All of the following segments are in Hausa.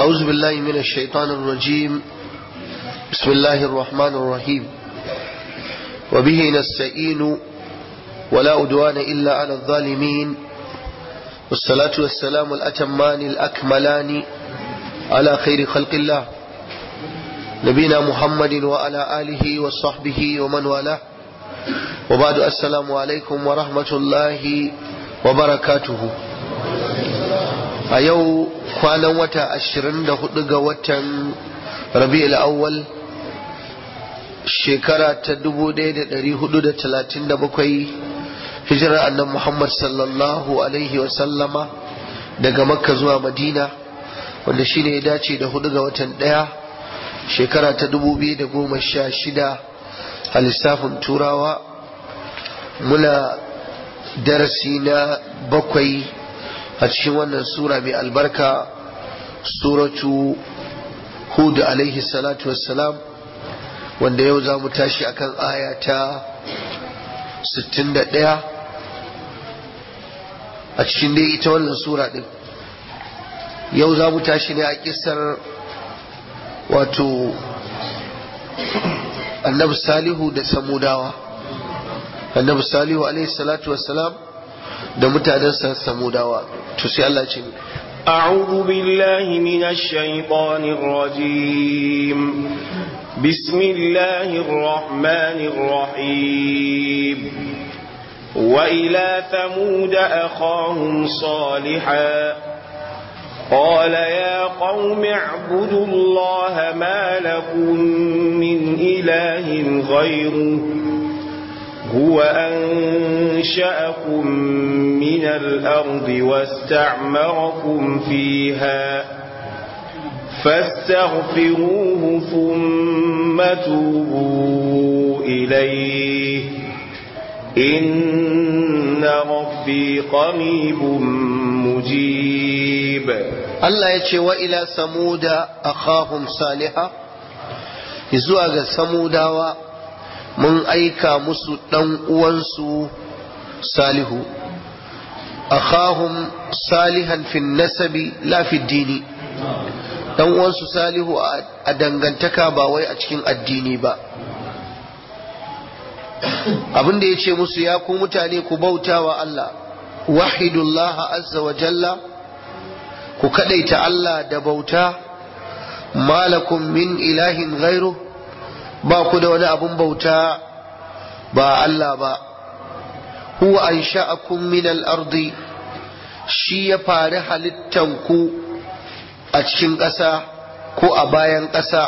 أعوذ بالله من الشيطان الرجيم بسم الله الرحمن الرحيم وبه نستعين ولا أدوان إلا على الظالمين والصلاة والسلام الأتمان الأكملان على خير خلق الله نبينا محمد وعلى آله وصحبه ومن والاه وبعد السلام عليكم ورحمة الله وبركاته a yau kwanan wata ashirin da hudu ga watan rabi'ul awwal shekara ta dubu ɗaya da ɗari hudu da talatin da bakwai hijirar annan muhammad sallallahu alaihi wasallama daga makka zuwa madina wanda shine ya dace da hudu ga watan ɗaya shekara ta dubu biyu da goma sha shida a lissafin turawa muna darasi na bakwai a cikin wannan sura mai albarka suratu hud alaihi salatu wassalam wanda yau za mu tashi akan aya ta 61 a cikin dai ita wannan sura din yau za mu tashi ne a kisar wato annabi salihu da samudawa annabi salihu alaihi salatu wassalam da mutanensa samudawa to sai Allah ce أعوذ بالله من الشيطان الرجيم بسم الله الرحمن الرحيم وإلى ثمود أخاهم صالحا قال يا قوم اعبدوا الله ما لكم من إله غيره هو أنشأكم من الأرض واستعمركم فيها فاستغفروه ثم توبوا إليه إن ربي قريب مجيب الله يتشي وإلى ثمود أخاهم صالحا يزوى ثمود mun aika musu ɗan uwansu salihu akhahum salihan fin nasabi la fi dini ɗan uwansu salihu a dangantaka ba wai a cikin addini ba abin da ya ce musu ya ku mutane ku bauta wa Allah wahidullah azza wa jalla ku kadaita Allah da bauta malakum min ilahin ghairu ba ku da wani abun bauta ba Allah ba huwa an sha'akum min al-ardi shi ya fari halittan ku a cikin ƙasa ko a bayan ƙasa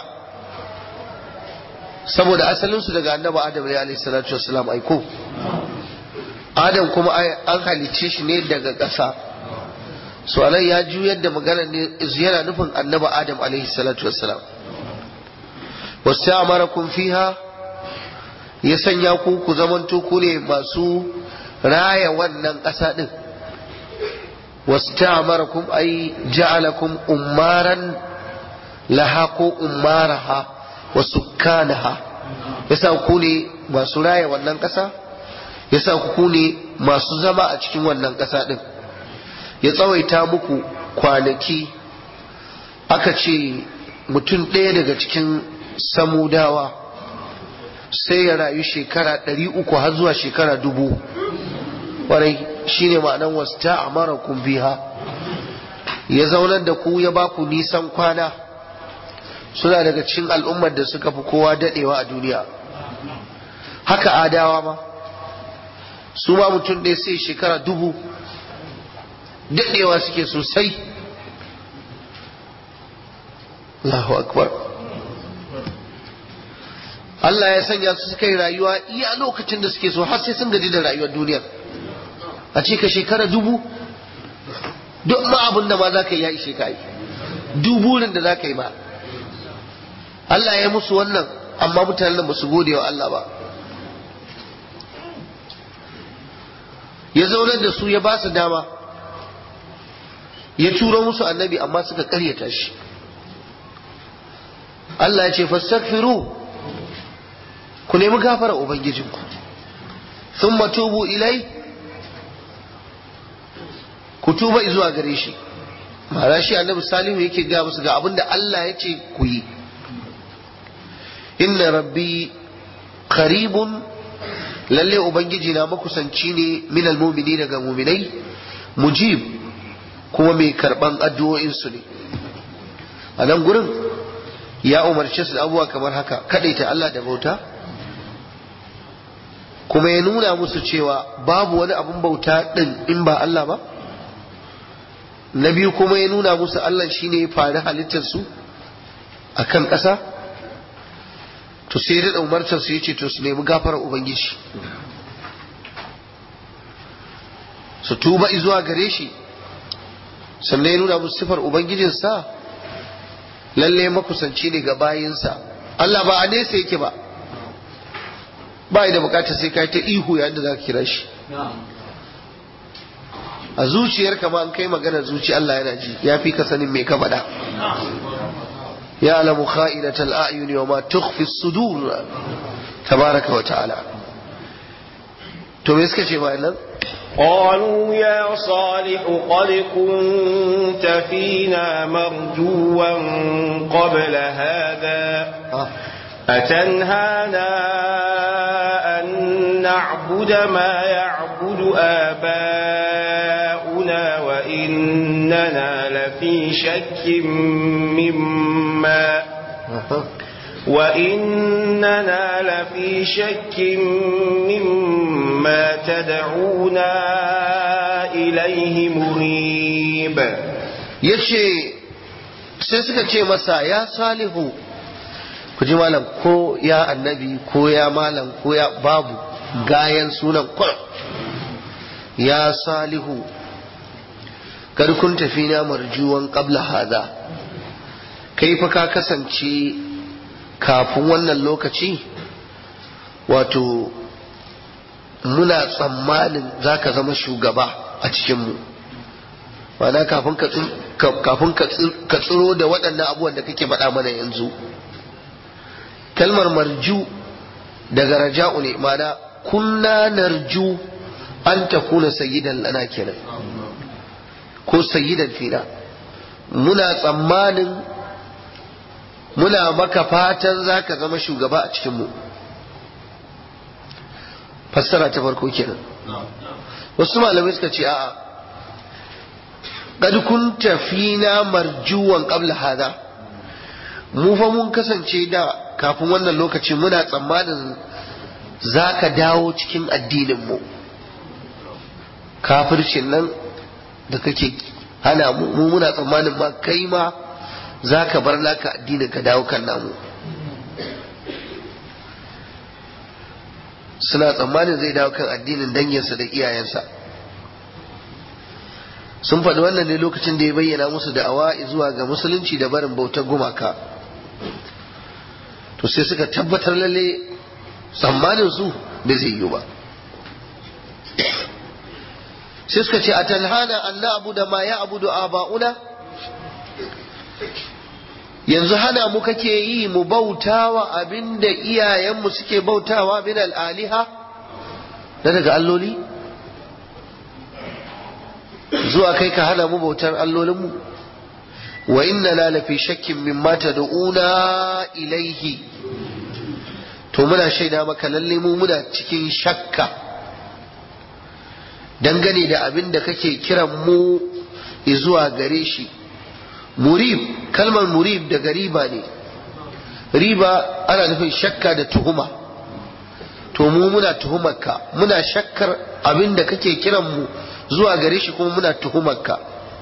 saboda asalinsu daga annabi adam ne alaihi salatu wassalam aiko adam kuma an halicce shi ne daga ƙasa so anan ya juyar da magana ne yana nufin annabi adam alaihi salatu wassalam wasta'amarakum fiha ya sanya ku ku zamanto ku ne masu raya wannan ƙasa din wasta'amarakum ay ja'alakum ummaran laha ko ummaraha wa sukkanaha yasa ku ne masu raya wannan ƙasa yasa ku ne masu zama a cikin wannan ƙasa din ya tsawaita muku kwanaki aka ce mutum ɗaya daga cikin samudawa sai ya rayu shekara ɗari uku har zuwa shekara dubu warai shine ma'anan wasu ta amara biha ya zaunar da ku ya baku nisan kwana suna daga cikin al'ummar da suka fi kowa daɗewa a duniya haka adawa ma su ma mutum ɗaya sai shekara dubu daɗewa suke sosai Allahu akbar Allah ya sanya su suka yi rayuwa iya lokacin da suke so har sai sun gaji da rayuwar duniyar a ce ka shekara dubu duk ma abin da ma za ka yi ya ishe ka yi duburin da za ka yi ma Allah ya musu wannan amma mutanen ba su gode wa Allah ba ya zaunar da su ya ba su dama ya turo musu annabi amma suka karyata shi Allah ya ce fastaghfiru ku nemi gafara ubangijinku thumma tubu ilai ku tuba zuwa gare shi ma'ana shi annabi salihu yake ga musu ga abin da Allah ya ce ku yi inna rabbi qaribun lalle ubangiji na makusanci ne min almu'mini daga mu'minai mujib kuma mai karban addu'o'in su ne a nan gurin ya umarce su da abubuwa kamar haka kadaita Allah da bauta kuma ya nuna musu cewa babu wani abun bauta din in ba Allah ba na biyu kuma ya nuna musu Allah shine ya fari halittar su akan ƙasa to sai da umartar su yace to su nemi gafarar ubangiji su tuba zuwa gare shi sannan ya nuna musu sifar ubangijinsa lalle makusanci ne ga bayinsa Allah ba a nesa yake ba ba da bukatar sai kai ta ihu yayin da zaka kira shi a zuciyar ma an kai maganar zuci Allah yana ji ya fi ka sanin me ka faɗa ya alamu kha'inatal a'yuni wa ma tukhfi as-sudur tabaraka wa ta'ala to me suka ce bayan nan قالوا يا صالح قد كنت فينا مرجوا قبل هذا أتنهانا أن نعبد ما يعبد آباؤنا وإننا لفي شك مما وإننا لفي شك مما تدعونا إليه مريب yace sai suka ce masa ya salihu ku ji malam ko ya annabi ko ya malam ko ya babu gayan sunan kwar ya salihu kar kun tafi na marjuwan qabla hada kai fa ka kasance kafin wannan lokaci wato muna tsammanin za ka zama shugaba a cikinmu mana kafin ka tsiro da waɗannan abubuwan da kake faɗa mana yanzu kalmar marju daga raja'u ne mana kunna narju an ta kuna sayyidan lana kenan ko sayyidan fina muna tsammanin muna maka fatan za ka zama shugaba a cikinmu fassara ta farko kenan wasu malamai suka ce a'a qad kunta fina marjuwan qabla hada mu fa mun kasance da kafin wannan lokaci muna tsammanin za ka dawo cikin addininmu kafircin nan da kake hana mu muna tsammanin ma kai ma za ka bar naka addinin ka dawo kan namu suna tsammanin zai dawo kan addinin danginsa da iyayensa sun faɗi wannan ne lokacin da ya bayyana musu da'awa zuwa ga musulunci da barin bautar gumaka to sai suka tabbatar lalle tsammanin su da zai yi ba sai suka ce a talhana an na abu da ma ya abu da aba'una yanzu hana mu kake yi mu bautawa abinda iyayenmu suke bautawa min al'aliha na daga alloli zuwa kai ka hana mu bautar allolinmu wa inna la lafi shakkin mimma tad'una ilaihi to muna shaida maka lalle mu muna cikin shakka dangane da abin da kake kiran mu zuwa gare shi murib kalmar murib daga riba ne riba ana nufin shakka da tuhuma to mu muna tuhumarka muna shakkar abin da kake kiran mu zuwa gare shi kuma muna tuhumarka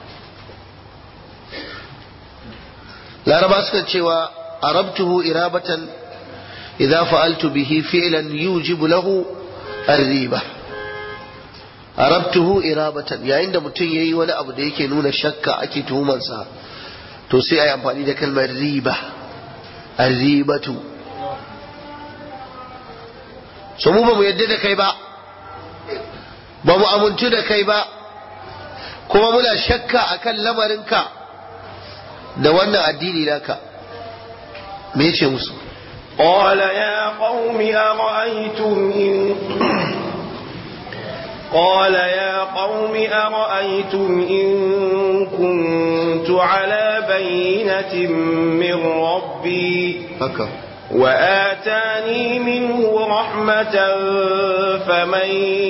laraba suka cewa arabtuhu irabatan idza fa'altu bihi fi'lan yujibu lahu ar-riba arabtuhu irabatan yayin da mutum yayi wani abu da yake nuna shakka ake tuhumarsa to sai ayi amfani da kalmar riba ar-ribatu so mu ba mu yadda da kai ba ba mu amintu da kai ba kuma muna shakka akan lamarinka da wannan addini naka me ce musu قال يا قوم أرأيتم إن قال يا قوم أرأيتم إن كنت على بينة من ربي haka وآتاني منه رحمة فمن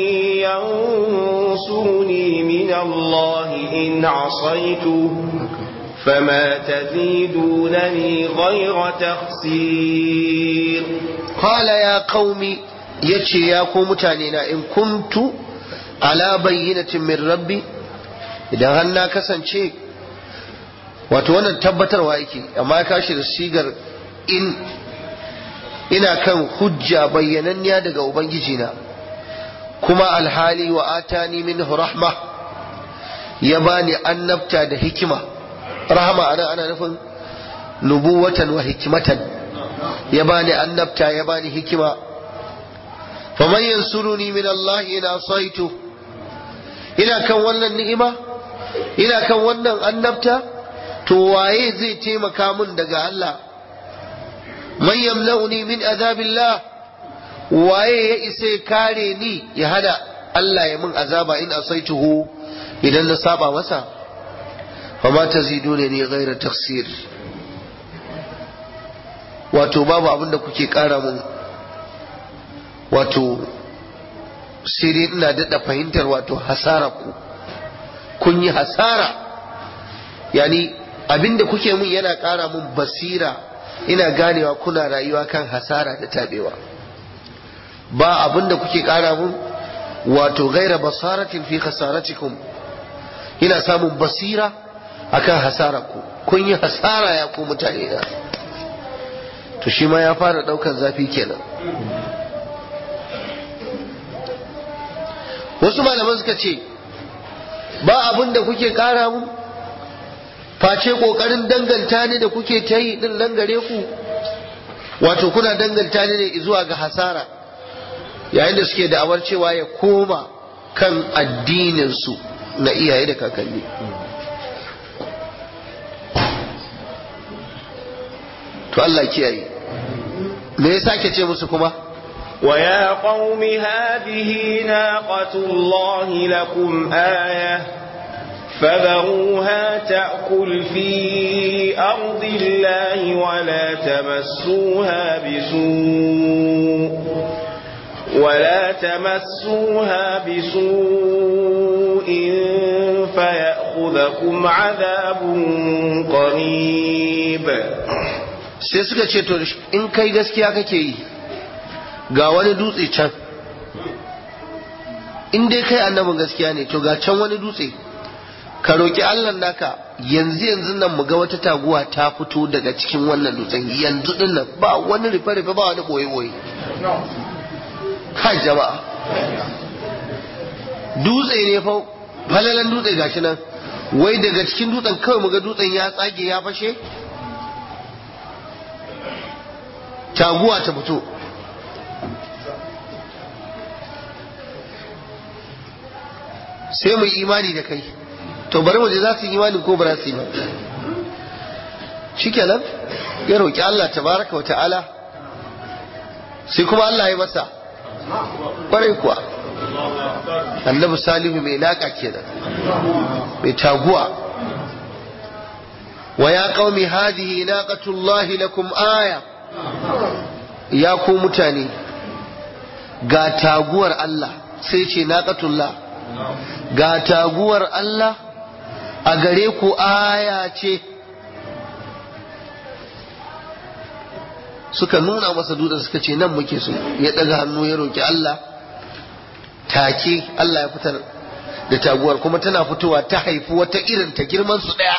ينصرني من الله إن عصيته فما تزيدونني غير تخسير qala ya qaumi yace ya ku mutane na in kuntu ala bayyinatin min rabbi idan har na kasance wato wannan tabbatarwa yake amma ya kashi da sigar in ina kan hujja bayyananniya daga ubangiji na kuma alhali wa atani minhu rahma ya bani annabta da hikima rahama ana ana nufin nubuwatan wa hikmatan ya bani annabta ya bani hikima faman yansuruni min Allah ina asaitu ina kan wannan ni'ima ina kan wannan annabta to waye zai taimaka min daga Allah man yamlauni min azabillah waye ya isa ya kare ni ya hada Allah ya min azaba in asaituhu idan na saba masa fama tazidune ni ghaira taksir wato babu abin da kuke kara mun wato sai dai ina daɗa fahimtar wato hasara ku kun yi hasara yani abin da kuke mun yana kara mun basira ina ganewa kuna rayuwa kan hasara da tabewa ba abin da kuke kara mun wato gaira basaratin fi khasaratikum ina samun basira akan hasara ku kun yi hasara ya ku mutane na to shi ma ya fara daukan zafi kenan wasu malaman suka ce ba abin da kuke kara mun face kokarin danganta ni da kuke ta yi din nan gare ku wato kuna danganta ni ne zuwa ga hasara yayin da suke da'awar cewa ya koma kan addininsu na iyaye da kakanni to Allah kiyaye me yasa ke ce musu kuma ويا قوم هذه ناقة الله لكم آية فذروها تأكل في أرض الله ولا تمسوها بسوء ولا تمسوها بسوء فيأخذكم عذاب قريب sai suka ce to in kai gaskiya kake yi ga wani dutse can in dai kai annabin gaskiya ne to ga can wani dutse ka roƙi Allah naka yanzu yanzu nan mu ga wata taguwa ta fito daga cikin wannan dutsen yanzu din nan ba wani rufe rufe ba wani boye boye kai jama'a dutse ne fa falalan dutse gashi nan wai daga cikin dutsen kawai mu ga dutsen ya tsage ya fashe taguwa ta fito sai mu yi imani da kai to bari mu je za su yi imani ko ba za su yi ba shikenan ya roƙi Allah tabaraka wa ta'ala sai kuma Allah ya masa kwarai kuwa annabi salihu mai naka kenan mai taguwa wa ya qaumi hadhihi naqatullahi lakum aya ya ku mutane ga taguwar Allah sai ce naqatullah ga taguwar Allah a gare ku aya ce suka nuna masa dutsen suka ce nan muke so ya daga hannu ya roki Allah take Allah ya fitar da taguwar kuma tana fitowa ta haifi wata irin ta girman su daya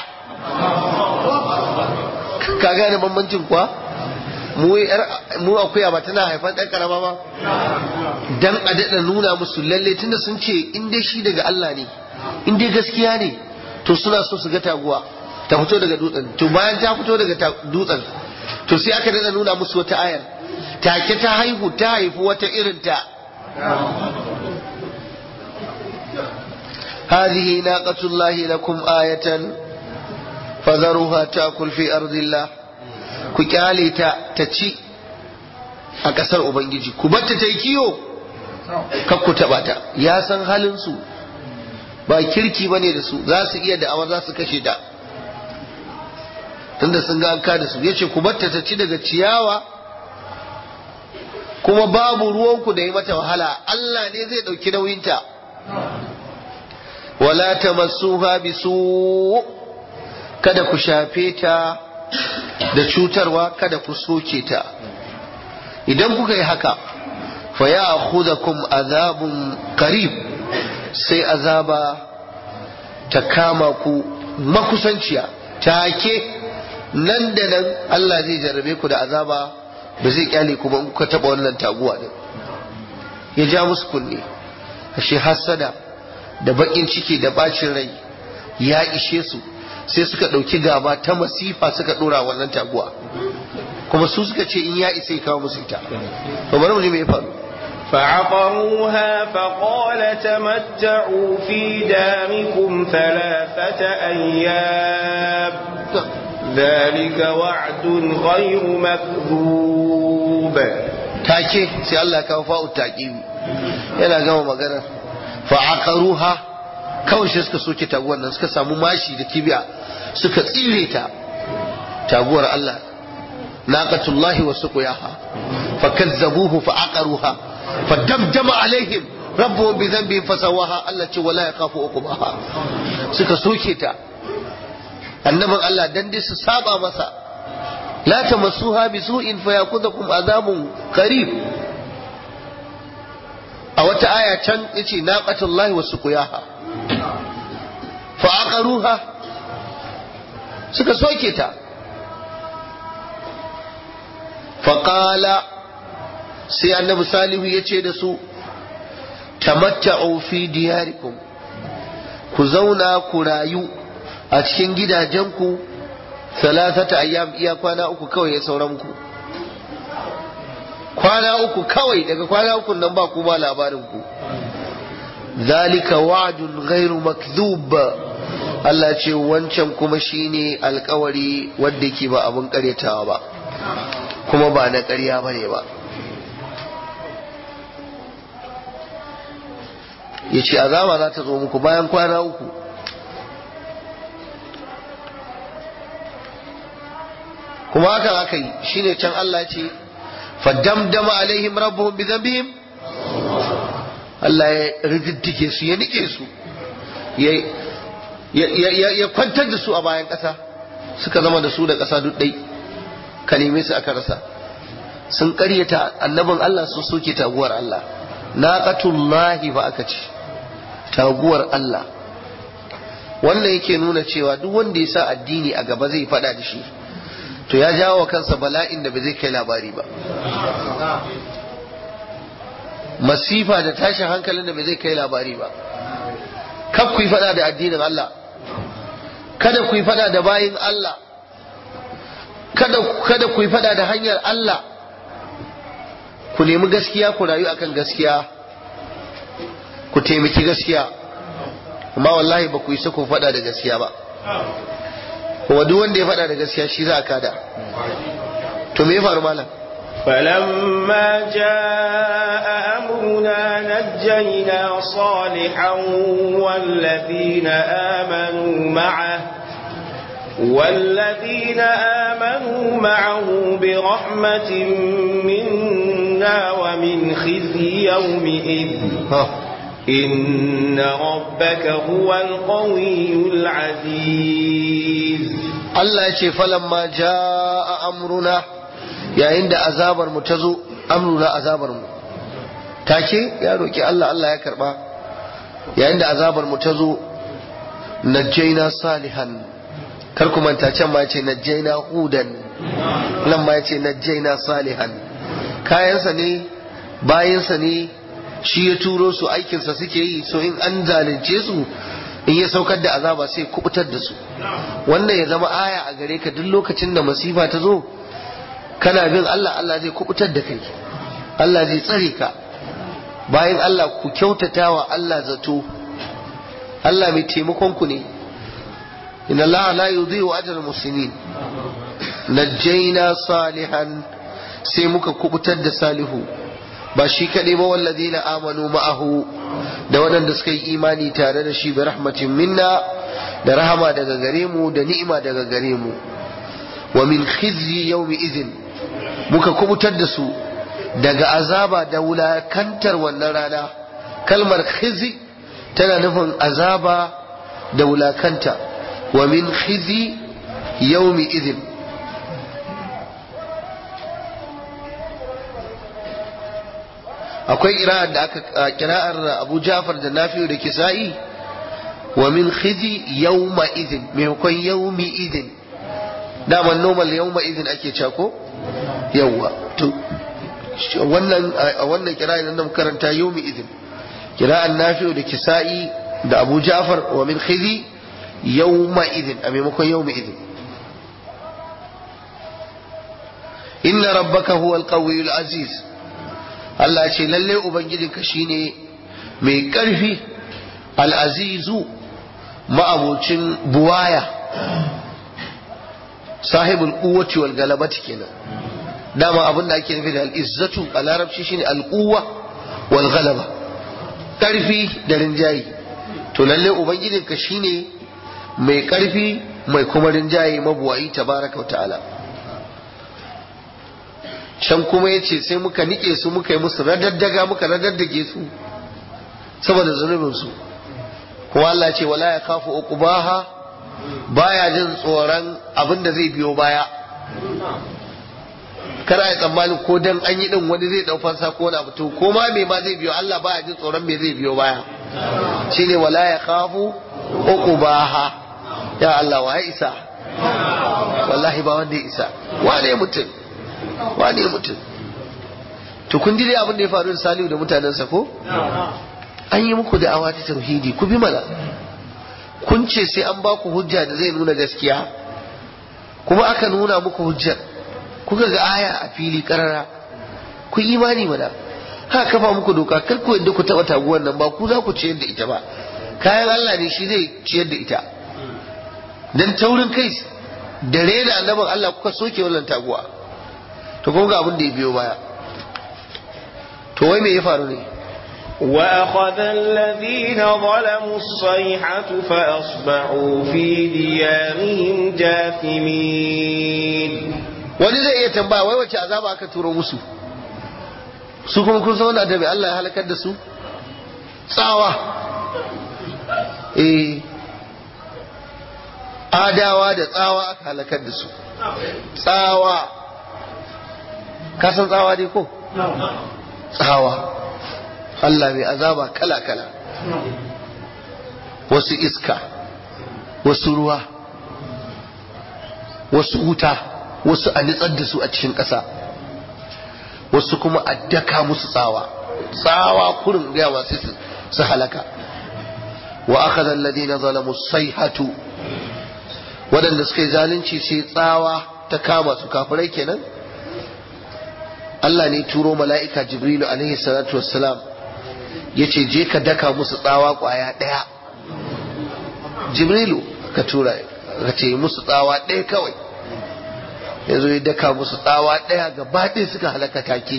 ka gane bambancin kuwa mu akuya ba tana haifan ɗan karama ba dan a daɗa nuna musu lalle tunda sun ce in dai shi daga Allah ne in dai gaskiya ne to suna so su ga taguwa ta fito daga dutsen to bayan ta fito daga dutsen to sai aka daɗa nuna musu wata ayar take ta haihu ta haifi wata irin ta هذه ناقة الله لكم آية فذروها تأكل في أرض الله ku kyale ta ta ci a ƙasar Ubangiji ku batta ta yi kiyo kar ku taba ta ya san halin su ba kirki bane da su za su iya da'awa za su kashe ta tunda sun ga an kada su yace ku batta ta ci daga ciyawa kuma babu ruwanku da yi mata wahala Allah ne zai ɗauki nauyinta wala tamassuha bisu kada ku shafe ta da cutarwa kada ku soke ta idan kuka yi haka fa ya akhudhakum azabun qarib sai azaba ta kama ku makusanciya take nan da nan Allah zai jarrabe ku da azaba ba zai kyale ku ba kuka taba wannan taguwa din ya ja musu kunne ashe hasada da bakin ciki da bacin rai ya ishe su sai suka ɗauki gaba ta masifa suka ɗora wannan taguwa kuma su suka ce in ya isa ya kawo musu ita to bari mu ji me ya faru فعقروها فقال تمتعوا في داركم ثلاثة أيام ذلك وعد غير مكذوب take sai Allah kawo fa'u taqibi yana gama magana fa aqaruha kawai sai suka soke taguwar nan suka samu mashi da kibiya suka tsire ta taguwar Allah naqatullahi wa suqiyaha fa kazzabuhu fa aqaruha fa damdama alaihim rabbuhum bi dhanbihim fasawaha Allah ce wala yakhafu uqbaha suka soke ta annabin Allah dan dai su saba masa la tamassuha bi su'in fa yakudukum azabun qarib a wata aya can yace naqatullahi wa suqiyaha fa aqaruha suka soke ta fa qala sai annabi salihu yace da su tamatta'u fi diyarikum ku zauna ku rayu a cikin gidajenku salasata ayyam iya kwana uku kawai ya sauran ku kwana uku kawai daga kwana uku nan ba ku ba labarin ku zalika wa'dun ghairu makdhub Allah ce wancan kuma shine alkawari wanda yake ba abun karyatawa ba kuma ba na ƙarya bane ba yace azaba za ta zo muku bayan kwana uku kuma haka aka yi shine can Allah ce faddamdama alaihim rabbuhum bi dhanbihim Allah ya rididdike su ya nike su ya kwantar da su a bayan ƙasa suka zama da su da ƙasa duk ɗai ka neme su aka rasa sun ƙaryata annabin Allah sun soke taguwar Allah naqatullahi ba aka ce taguwar Allah wannan yake nuna cewa duk wanda ya sa addini a gaba zai faɗa da shi to ya jawo kansa bala'in da ba zai kai labari ba masifa da tashin hankalin da ba zai kai labari ba kaf ku yi fada da addinin Allah kada ku yi fada da bayin Allah kada kada ku yi fada da hanyar Allah ku nemi gaskiya ku rayu akan gaskiya ku taimaki gaskiya amma wallahi ba ku yi ku fada da gaskiya ba kuma duk wanda ya faɗa da gaskiya shi za a kada to me ya faru malam فلما جاء أمرنا نجينا صالحا والذين آمنوا معه والذين آمنوا معه برحمة منا ومن خزي يومئذ إن ربك هو القوي العزيز Allah ya ce falamma jaa amruna yayin da azabar mu ta zo amruna azabar mu take ya roki Allah Allah ya karba yayin da azabar mu ta zo najjaina salihan kar ku manta can ma ce najjaina hudan nan ma ce najjaina salihan kayansa ne bayansa ne shi ya turo su aikinsa suke yi so in an zalunce su in ya saukar da azaba sai kubutar da su wannan ya zama aya a gare ka duk lokacin da masifa ta zo kana bin Allah Allah zai kubutar da kai Allah zai tsare ka bayan Allah ku kyautata wa Allah zato Allah mai taimakon ku ne inna Allah la yudhi'u ajral muslimin najjayna salihan sai muka kubutar da salihu ba shi kaɗai ba walladina amanu ma'ahu da waɗanda suka yi imani tare da shi bi rahmatin minna da rahama daga gare mu da ni'ima daga gare mu wa min khizyi yawmi idhin muka kubutar da su daga azaba da wulakantar wannan rana kalmar khizi tana nufin azaba da wulakanta wa min khizi yawmi idhin akwai kira'ar da aka kira'ar Abu Ja'far da Nafi'u da Kisa'i wa min khizi yawma idhin maimakon yawmi idhin daman normal yawma idhin ake cewa ko yawwa to wannan a wannan kira'a nan da karanta yawmi idhin kira'ar Nafi'u da Kisa'i da Abu Ja'far wa min khizi yawma idhin a maimakon yawmi idhin inna rabbaka huwal qawiyyul aziz Allah ce lalle Ubangijinka shine mai ƙarfi al'azizu ma'abocin buwaya sahibul kuwaci wal galabati kenan dama abinda ake nufi da al'izzatu a larabci shine al'uwa wal galaba ƙarfi da rinjaye to lalle Ubangijinka shine mai ƙarfi mai kuma rinjaye mabuwayi tabaraka wa ta'ala can kuma ya ce sai muka nike su muka yi musu radaddaga muka radaddage su saboda zunubinsu kuma Allah ce wala ya kafu uqubaha baya jin tsoron abin da zai biyo baya kada ya tsammanin ko dan an yi din wani zai dau fansa ko wani abu to ko ma me ma zai biyo Allah baya jin tsoron me zai biyo baya shine wala ya kafu uqubaha ya Allah wa isa wallahi ba wanda ya isa wane mutum wane mutum to kun ji dai abin da ya faru da Salihu da mutanensa ko an yi muku da awa ta tauhidi ku bi mana kun ce sai an ba ku hujja da zai nuna gaskiya kuma aka nuna muku hujjar kuka ga aya a fili karara ku imani mana ha kafa muku doka kar ku yadda ku taba taguwar nan ba ku za ku ciyar da ita ba kayan Allah ne shi zai ciyar da ita dan taurin kai da rena annabin Allah kuka soke wannan taguwa to kuma ga abin da ya biyo baya to wai me ya faru ne وأخذ الذين ظلموا الصيحة فأصبحوا في ديارهم جاثمين wani zai iya tambaya wai wace azaba aka turo musu su kuma kun san wannan da Allah ya halakar da su tsawa eh adawa da tsawa aka halakar da su tsawa ka san tsawa dai ko tsawa Allah mai azaba kala-kala wasu iska wasu ruwa wasu wuta wasu a nitsar da su a cikin ƙasa wasu kuma a daka musu tsawa tsawa kurin gaya masu su halaka wa aka zalladi na zalamu sai hatu waɗanda suka yi zalunci sai tsawa ta kama su kafirai kenan Allah ne turo mala'ika Jibrilu alaihi salatu wassalam ya ce je ka daka musu tsawa kwaya ɗaya Jibrilu ka tura ka ce musu tsawa ɗaya kawai ya zo ya daka musu tsawa ɗaya gaba ɗaya suka halaka take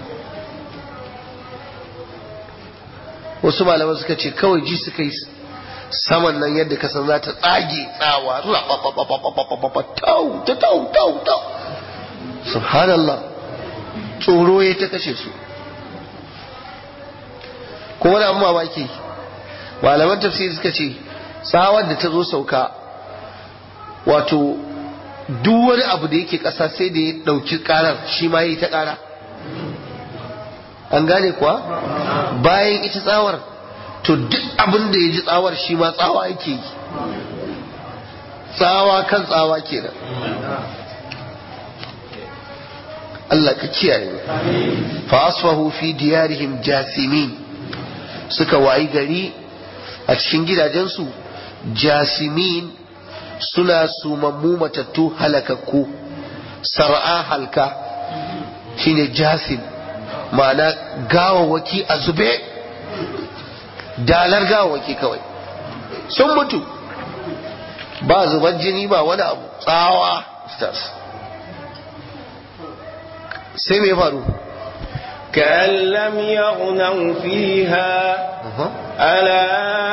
wasu malaman suka ce kawai ji suka yi saman nan yadda ka san za ta tsage tsawa tau tau tau tau subhanallah tsoro ya ta kashe su kuma da mamaki malaman tafsiri suka ce tsawar da ta zo sauka wato duk wani abu da yake ƙasa sai da ya ɗauki ƙarar shi ma ya yi ta ƙara an gane kuwa bayan ita tsawar to duk abin da ya ji tsawar shi ma tsawa yake yi tsawa kan tsawa kenan Allah ka kiyaye fa asfahu fi diyarihim jasimin suka wayi gari a cikin gidajensu jasimin suna sumammu matattu halakakku sar'a halka shine jasim ma'ana gawawaki a zube dalar gawawaki kawai sun mutu ba zuban jini ba wani abu tsawa stars sai mai faru كأن لم يغنوا فيها ألا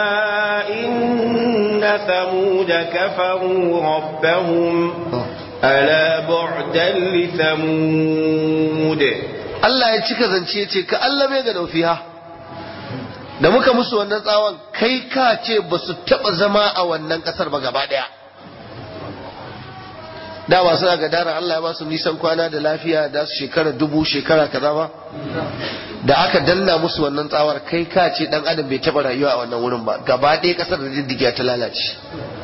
إن ثمود كفروا ربهم ألا بعدا لثمود Allah ya cika zance ya ce ka Allah bai ga fiha da muka musu wannan tsawon kai ka ce ba su taɓa zama a wannan ƙasar ba gaba ɗaya da ba suna ga daren Allah ya ba su nisan kwana da lafiya da su shekara dubu shekara kaza ba da aka danna musu wannan tsawar kai ka ce dan adam bai taɓa rayuwa a wannan wurin ba gaba ɗaya ƙasar da diddiga ta lalace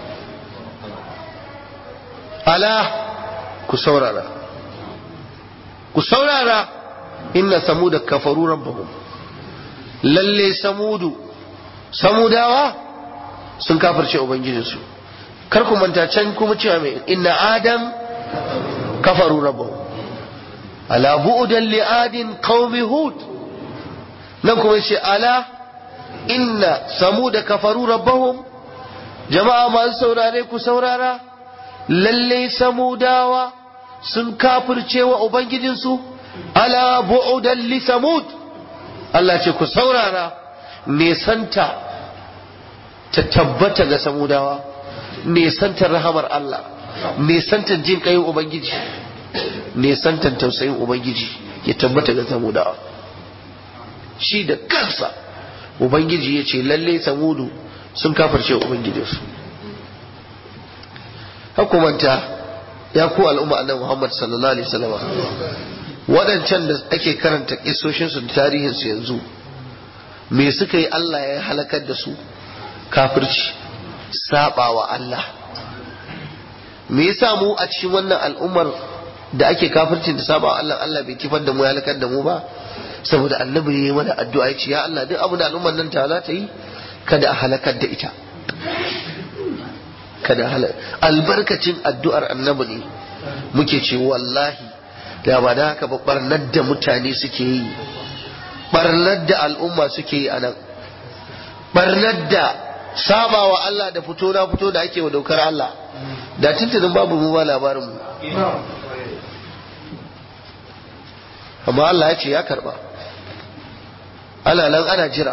ala ku saurara ku saurara inna samuda kafaru rabbahum lalle samudu samudawa sun kafirce ubangijinsu kar ku manta can kuma cewa mai inna adam kafaru rabbahum ala bu'dan li adin qaumi hud nan kuma yace ala inna samuda kafaru rabbahum jama'a masu saurare ku saurara lalle samudawa sun kafirce wa ubangijinsu ala bu'udan li samud Allah ce ku saurara nesanta ta tabbata ga samudawa nesantar rahamar Allah nesantar jin kayin ubangiji nesantar tausayin ubangiji ya tabbata ga samudawa shi da kansa ubangiji ya ce lalle samudu sun kafirce ubangijinsu hukumanta ya ku al'umma annabi Muhammad sallallahu alaihi wasallam waɗancan da ake karanta kisoshinsu da tarihinsu yanzu me suka yi Allah ya halakar da su kafirci saba wa Allah me yasa mu a cikin wannan al'ummar da ake kafircin da saba wa Allah Allah bai kifar da mu ya halakar da mu ba saboda annabi ya yi mana addu'a ya ce ya Allah duk abu da al'ummar nan ta za ta yi kada a halakar da ita kada halakar albarkacin addu'ar annabi ne muke ce wallahi da ba da haka ba barnar da mutane suke yi barnar da al'umma suke yi a nan barnar da saba wa Allah da fito na fito da ake wa daukar Allah da tuntunin babu mu ba labarin mu amma Allah ya ce ya karba ana nan ana jira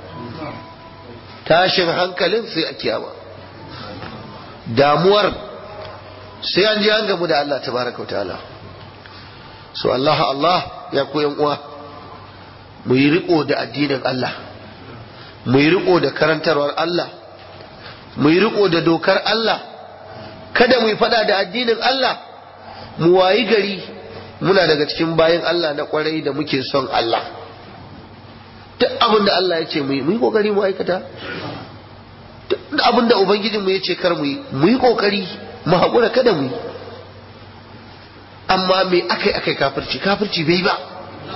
tashin hankalin sai a kiyama damuwar sai an ji an gamu da Allah tabaraka wa ta'ala so Allah Allah ya koyan uwa mu yi riko da addinin Allah mu yi riko da karantarwar Allah mu yi riko da dokar Allah kada mu yi fada da addinin Allah mu wayi gari muna daga cikin bayan Allah na kwarai da muke son Allah duk abin da Allah ya ce mu yi mu yi kokari mu aikata duk abin da ubangijinmu ya ce kar mu yi mu yi kokari mu haƙura kada mu yi amma me akai akai kafirci kafirci bai ba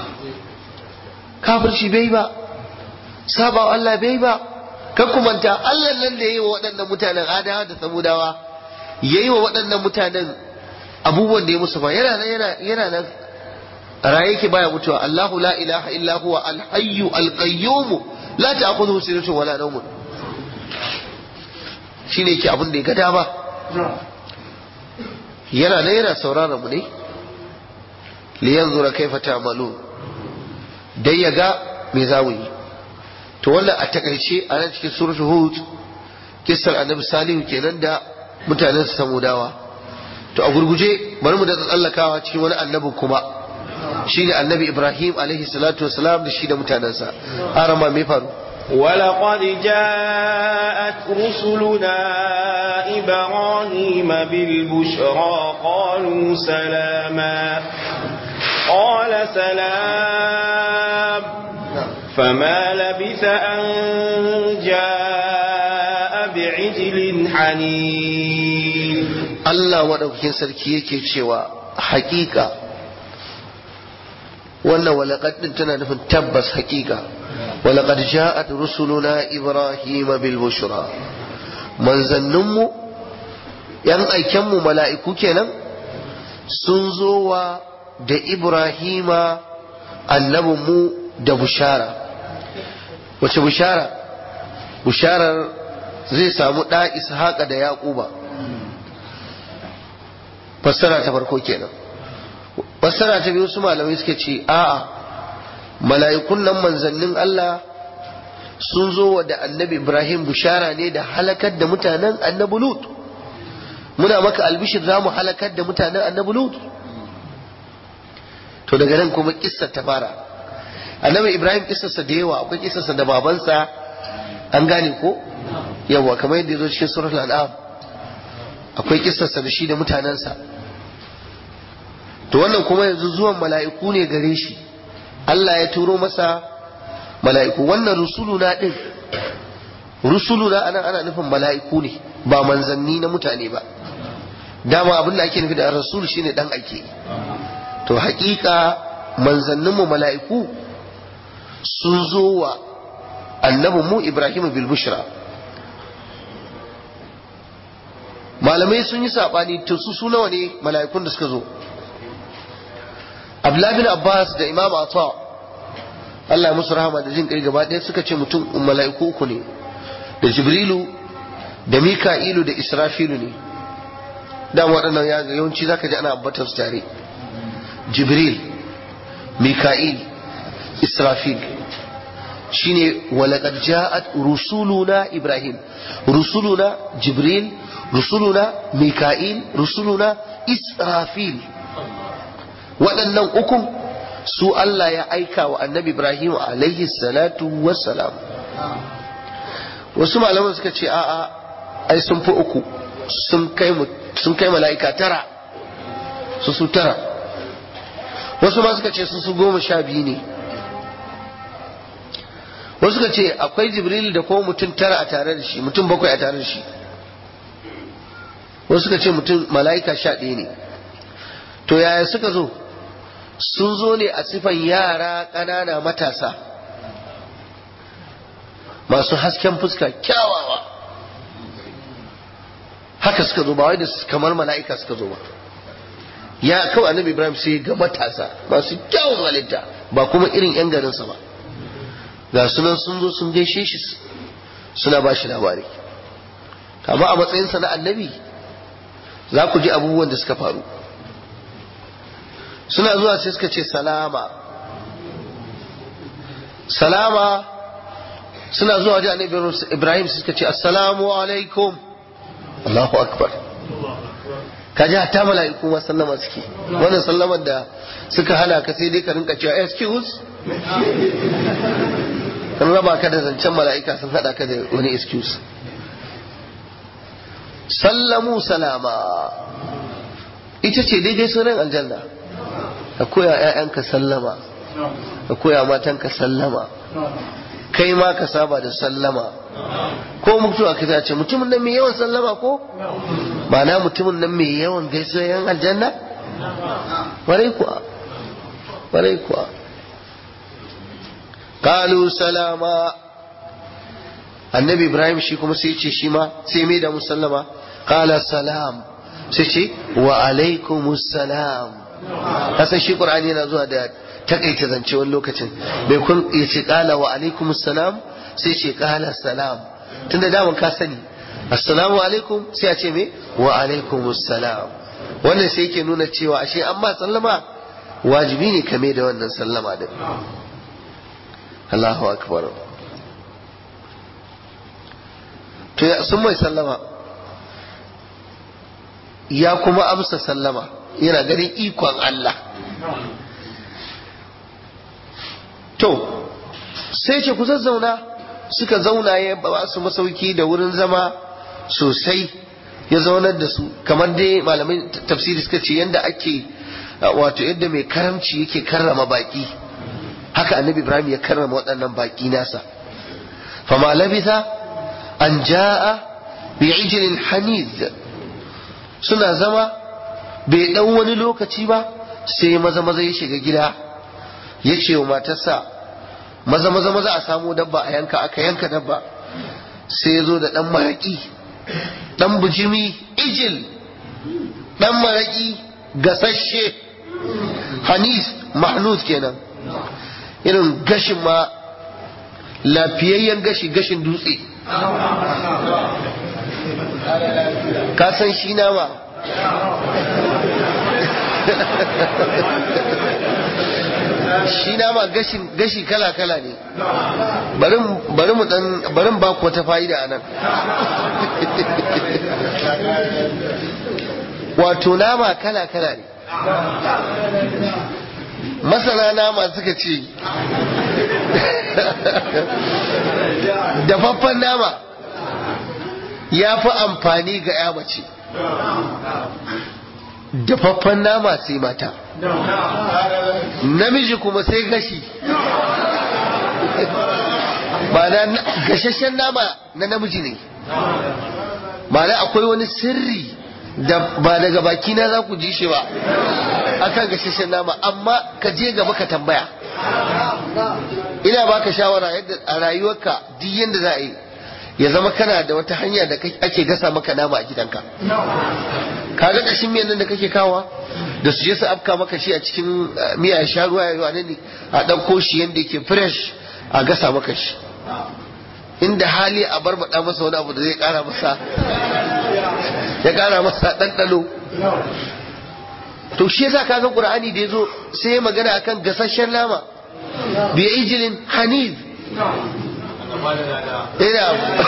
kafirci bai ba saba wa Allah bai ba kan kumanta Allah nan da yayi wa waɗannan mutanen adawa da samudawa yayi wa waɗannan mutanen abubuwan da ya musu ba yana nan yana yana nan raye yake baya mutuwa Allahu la ilaha illa huwa al-hayyu al-qayyum la ta'khudhuhu sinatun wala nawm shine yake abin da ya ga dama yana nan yana sauraron mu ne liyanzura kaifa ta'malun dai ya ga me za mu yi to wannan a takaice a nan cikin suratul hud kissar annabi salihu kenan da mutanen su samudawa to a gurguje bari mu da tsallakawa cikin wani annabin kuma shine annabi ibrahim alaihi salatu wasalam da shi da mutanensa arama me faru ولقد جاءت رسلنا إبراهيم بالبشرى قالوا سلاما قال سلام فما لبث أن جاء بعجل حنين Allah waɗaukakin sarki yake cewa hakika wannan walaƙad ɗin tana nufin tabbas hakika walaƙad ja'at rusuluna ibrahima bil bushra manzanninmu yan aikenmu mala'iku kenan sun zo wa da ibrahima annabinmu da bushara wace bushara busharar zai samu ɗa ishaqa da yaquba fassara ta farko kenan fassara ta biyu su malamai suka ce a'a mala'ikun nan manzannin Allah sun zo wa da annabi Ibrahim bushara ne da halakar da mutanen annabi Lut muna maka albishir za mu halakar da mutanen annabi Lut to daga nan kuma kissar ta fara annabi Ibrahim kissarsa da yawa akwai kissarsa da babansa an gane ko yawa kamar yadda ya zo cikin suratul an'am akwai kissarsa da shi da mutanensa to wannan kuma yanzu zuwan mala'iku ne gare shi Allah ya turo masa mala'iku wannan rusuluna din rusuluna anan ana nufin mala'iku ne ba manzanni na mutane ba dama abin da ake nufi da rasul shine dan ake to hakika manzanninmu mala'iku sun zo wa annabinmu Ibrahim bil bushra malamai sun yi saɓani to su su nawa ne mala'ikun da suka zo Abdullah bin Abbas da Imam Ata Allah ya musu rahama da jin kai gaba ɗaya suka ce mutum mala'iku uku ne da Jibrilu da Mika'ilu da Israfilu ne da waɗannan ya yawanci zaka ji ana ambatar su tare Jibril Mika'il Israfil shine walaqad ja'at rusuluna Ibrahim rusuluna Jibril rusuluna Mika'il rusuluna Israfil waɗannan ukun su Allah ya aika wa annabi Ibrahim alaihi salatu wassalam wasu malaman suka ce a'a ai sun fi uku sun kai sun kai mala'ika tara su su tara wasu ma suka ce su su goma sha biyu ne wasu suka ce akwai jibril da kuma mutum tara a tare da shi mutum bakwai a tare da shi wasu suka ce mutum mala'ika sha ɗaya ne to yaya suka zo sun zo ne a sifan yara ƙanana matasa masu hasken fuska kyawawa haka suka zo ba wai da kamar mala'ika suka zo ba ya kawai annabi ibrahim sai ga matasa masu kyawun halitta ba kuma irin yan garinsa ba ga sunan sun zo sun gaishe shi suna ba shi labari amma a matsayinsa na annabi za ku ji abubuwan da suka faru suna zuwa sai suka ce salama salama suna zuwa wajen annabi ibrahim suka ce assalamu alaikum allahu akbar ka ji hatta mala'iku ma sallama suke wannan sallamar da suka hana ka sai dai ka rinka cewa excuse kan raba ka da zancen mala'ika sun hada ka da wani excuse sallamu salama ita ce daidai sunan aljanna ka koya ‘ya'yanka sallama ka koya matanka sallama kai ma ka saba da sallama ko mutuwa ka ce mutumin nan mai yawan sallama ko ba na mutumin nan mai yawan gaisuwa yan aljanna warai kuwa warai kuwa kalu salama annabi ibrahim shi kuma sai ce shi ma sai mai da musallama kala salam sai ce wa alaikumus salam kasan shi qur'ani yana zuwa da takaita zance wani lokacin bai kun ya ce kala wa alaikum salam sai ce kala salam tunda daman ka sani assalamu alaikum sai a ce me wa alaikum salam wannan sai yake nuna cewa ashe amma sallama wajibi ne kame da wannan sallama din Allahu akbar to ya sun mai sallama ya kuma amsa sallama yana ganin ikon Allah to sai ce ku zazzauna suka zauna ya ba su masauki da wurin zama sosai ya zaunar da su kamar dai malamai tafsiri suka ce yadda ake wato yadda mai karamci yake karrama baki haka annabi ibrahim ya karrama waɗannan baki nasa fama labitha an ja'a bi ijlin haniz suna zama bai ɗan wani lokaci ba sai maza maza ya shiga gida ya ce wa matarsa maza maza maza a samu dabba a yanka aka yanka dabba sai ya zo da ɗan maraƙi ɗan bujimi ijil ɗan maraƙi gasashe hanis mahnus kenan irin gashin ma lafiyayyen gashi gashin dutse ka san shi nama shi nama gashin gashi kala kala ne bari mu dan bari ba ku wata fa'ida anan wato nama kala kala ne masana nama suka ce dafaffen nama ya fi amfani ga ya mace dafaffen nama sai mata namiji kuma sai gashi ba na gashashen nama na namiji ne ba na akwai wani sirri da ba daga baki na za ku ji shi ba akan gashashen nama amma ka je gaba ka tambaya ina baka shawara yadda a rayuwarka duk yadda za a yi ya zama kana da wata hanya da ake gasa maka nama a gidanka kaga kashin miyan nan da kake kawa da su je su afka maka shi a cikin miya sha ruwa ya ne a ɗauko shi yadda yake fresh a gasa maka shi inda hali a barbaɗa masa wani abu da zai ƙara masa ya ƙara masa ɗanɗano to shi yasa kaga qur'ani da yazo sai ya magana akan gasasshen nama bi ijlin hanif ina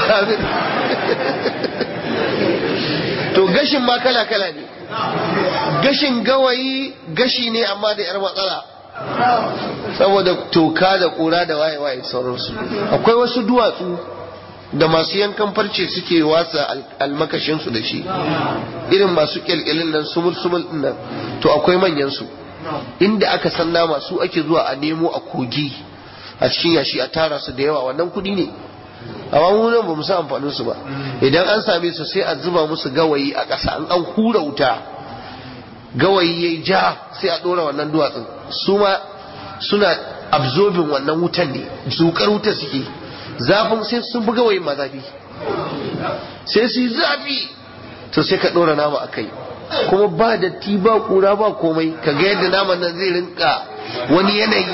to gashin ma kala kala ne gashin gawayi gashi ne amma da yar matsala saboda toka da kura da waye waye sauransu akwai wasu duwatsu da masu yankan farce suke wasa almakashinsu da shi irin masu kyalkyalin nan sumul sumul nan to akwai manyan su inda aka san nama su ake zuwa a nemo a kogi a cikin yashi a tara su da yawa wannan kudi ne amma mu nan ba mu san amfanin su ba idan an same su sai a zuba musu gawayi a ƙasa an an hura wuta gawayi yayi ja sai a dora wannan duwatsun su ma suna absorbing wannan wutan ne zukar wuta suke zafin sai sun buga wayin ma zafi sai su yi zafi to sai ka ɗora nama a kai kuma ba datti ba ƙura ba komai ka ga yadda naman nan zai rinka wani yanayi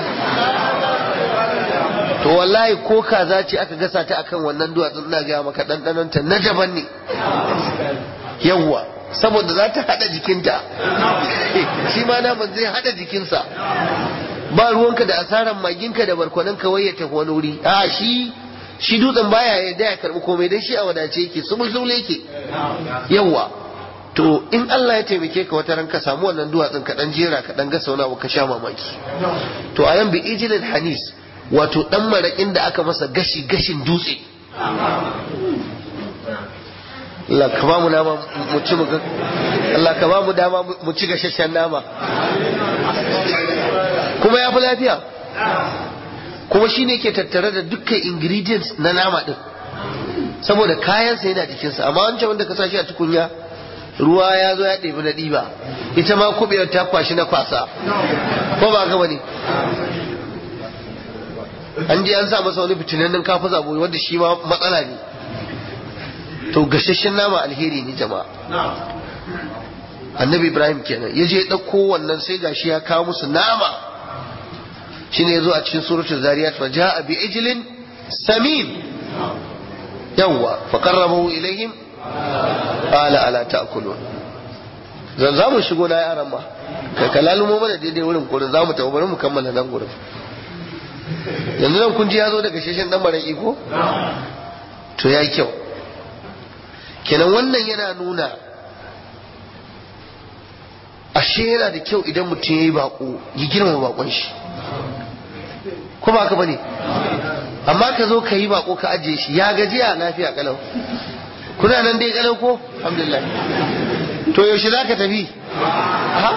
to wallahi ko kaza ce aka gasa ta akan wannan duwatsun ina gaya maka ɗanɗanonta na daban ne yawwa saboda za ta haɗa jikinta shi ma naman zai haɗa jikinsa ba ruwanka da asaran maginka da barkwanin kawai ya tafi wani wuri a shi shi dutsen baya ya da ya karbi komai dan shi a wadace yake sumul sumul yake yawa to in Allah ya taimake ka wata ran ka samu wannan duwatsun ka dan jera ka dan gasa wani abu ka sha mamaki to a yan bi ijilin hanis wato dan marakin da aka masa gashi gashin dutse Allah ka ba mu nama mu ci mu Allah ka ba mu dama mu ci gashashen nama kuma ya fi lafiya kuma shine ke tattare da dukkan ingredients na nama din saboda kayansa yana jikinsa amma wancan wanda ka sa shi a tukunya ruwa ya zo ya ɗebi na ɗiba ita ma kuɓewar ta kwashi na kwasa ko ba gaba ne an je an sa masa wani fitinannen kafa zabo wanda shi ma matsala ne to gashashen nama alheri ne jama'a annabi ibrahim kenan ya je ɗauko wannan sai gashi ya kawo musu nama shine yazo a cikin suratul zariyat fa jaa bi ijlin samin yawwa fa qarrabahu ilayhim qala ala ta'kulun zan za mu shigo na yaran ma kai kalalumo mana daidai wurin kurin za mu tafi bari mu kammala nan gurin yanzu nan kun ji ya zo daga sheshen dan mara iko to ya kyau kenan wannan yana nuna ashe yana da kyau idan mutum ya yi bako ya girma bakon shi ko ba ka bane amma ka zo ka yi bako ka ajiye shi ya gajiya lafiya kalau kuna nan dai kalau ko alhamdulillah to yaushe za ka tafi ha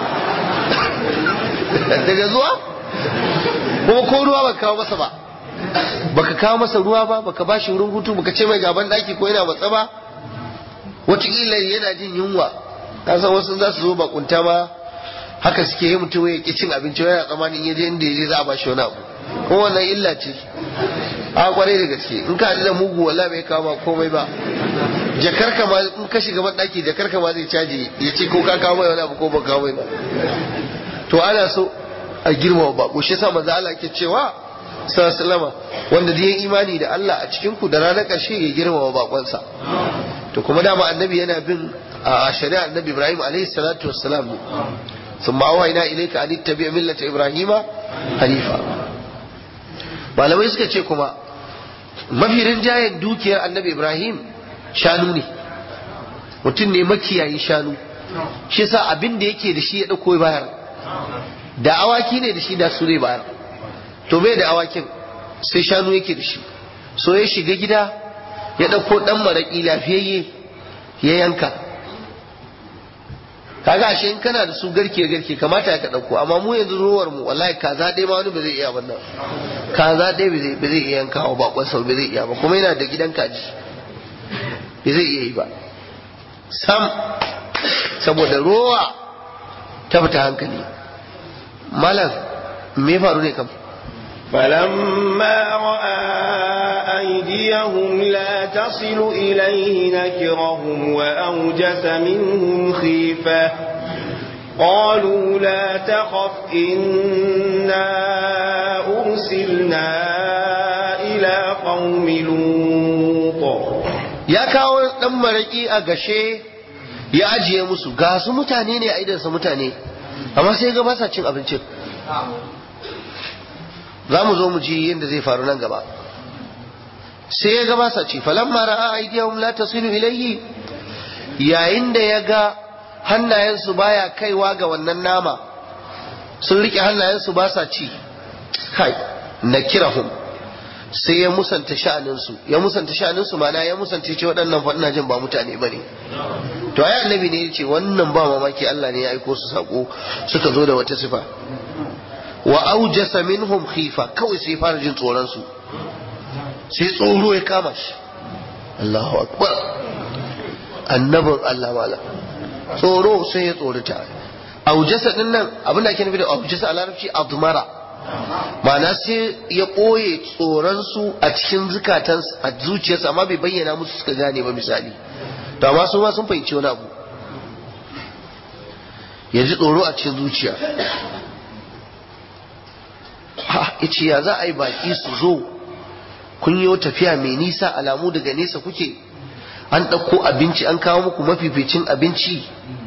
daga zuwa kuma ko ruwa baka kawo masa ba baka kawo masa ruwa ba baka ba shi wurin hutu baka ce mai gaban daki ko yana matsa ba wataƙila yana jin yunwa ka san wasu za su zo bakunta ma haka suke yi mutum ya ƙi cin abinci yana tsammanin ya je inda ya je za a ba shi wani abu ko wannan illa ce a kwarai da gaske in ka da mugu wala bai kawo ma komai ba jakar ka ma in ka shiga ban daki jakar ka ma zai caji ya ce ko ka kawo mai wani abu ko ba kawo mai ba to ana so a girmama bako shi yasa manzo Allah ke cewa sallallahu wanda da imani da Allah a cikin ku da ranar ƙarshe ya girmama bakonsa to kuma dama annabi yana bin a shari'a annabi Ibrahim alaihi salatu wassalam ne ثم أوحينا إليك أن اتبع ملة إبراهيم hanifa malamai suka ce kuma mafi rinjayen dukiyar annabi ibrahim shanu ne mutum ne makiyayi shanu shi sa abin da yake da shi ya ɗauko bayar da awaki ne da shi da su zai bayar to bai da awakin sai shanu yake da shi so ya shiga gida ya ɗauko ɗan maraƙi lafiyayye ya yanka kaga ashe in kana da su garke garke kamata ka ɗauko amma mu yanzu ruwar mu wallahi kaza ɗaya ma wani ba zai iya wannan kaza ɗaya ba zai iya yankawa bakon sau ba zai iya ba kuma yana da gidan kaji ba zai iya yi ba sam saboda rowa ta fita hankali malam me faru ne kam فلما رأى أيديهم لا تصل إليه نكرهم وأوجس منهم خيفة قالوا لا تخف إنا أرسلنا إلى قوم لوط ya kawo ɗan maraƙi a gashe ya ajiye musu ga su mutane ne a idansa mutane amma sai ga basa cin abincin za mu zo mu ji yadda zai faru nan gaba sai ya ga basa ci falamma ra'a aydiyahum la tasilu ilayhi yayin da ya ga hannayensu baya kaiwa ga wannan nama sun rike hannayensu ba sa ci kai nakirahum sai ya musanta sha'aninsu ya musanta sha'aninsu mana ya musanta ce waɗannan fa ina jin ba mutane bane to ai annabi ne ya ce wannan ba mamaki Allah ne ya aiko su sako suka zo da wata sifa wa aujasa minhum khifa kawai sai fara jin tsoron su sai tsoro ya kama shi Allahu akbar annabin Allah mala tsoro sai ya tsorita aujasa din nan abin da ake nufi da aujasa a larabci admara ma'ana sai ya ɓoye tsoronsu a cikin zukatan a zuciyarsa amma bai bayyana musu suka gane ba misali to amma su ma sun fahimci wani abu ya ji tsoro a cikin zuciya ha ce ya za a yi baki su zo kun yi tafiya mai nisa alamu daga nesa kuke an ɗauko abinci an kawo muku mafificin abinci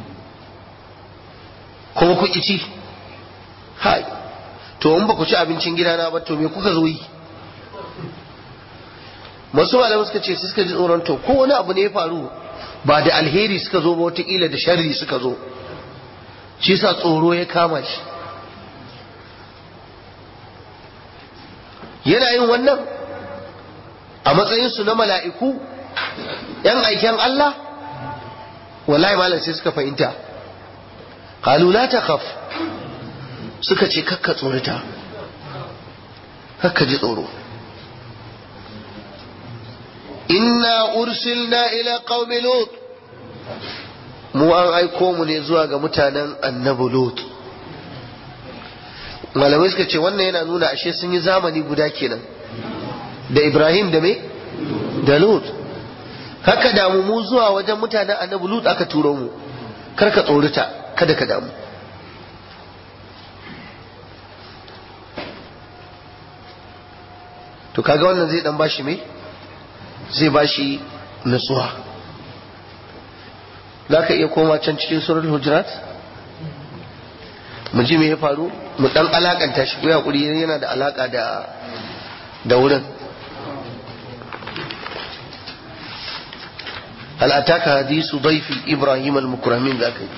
kuma kuki ci hai to in ba ku ci abincin gidana ba to me kuka zo yi masu malamai suka ce suka ji tsoron to ko wani abu ne ya faru ba da alheri suka zo ba wataƙila da sharri suka zo shi sa tsoro ya kama shi yana yin wannan a matsayinsu na mala'iku ‘yan aiken Allah wallahi malam sai suka fahimta la ta khaf suka ce kakka tsorita kakka ji tsoro inna ursilna ila qaumi lut mu an aiko mu ne zuwa ga mutanen annabi lut malamai suka ce wannan yana nuna ashe sun yi zamani guda kenan da ibrahim da me da lut haka damu mu zuwa wajen mutanen annabi lut aka turo mu kar ka tsorita kada ka damu to kaga wannan zai dan bashi me zai bashi nutsuwa za ka iya koma can cikin surar hujurat mu ji me ya faru mu dan alakanta shi ko hakuri yana da alaka da da wurin hal ataka hadisu daifi ibrahim al-mukramin zaka yi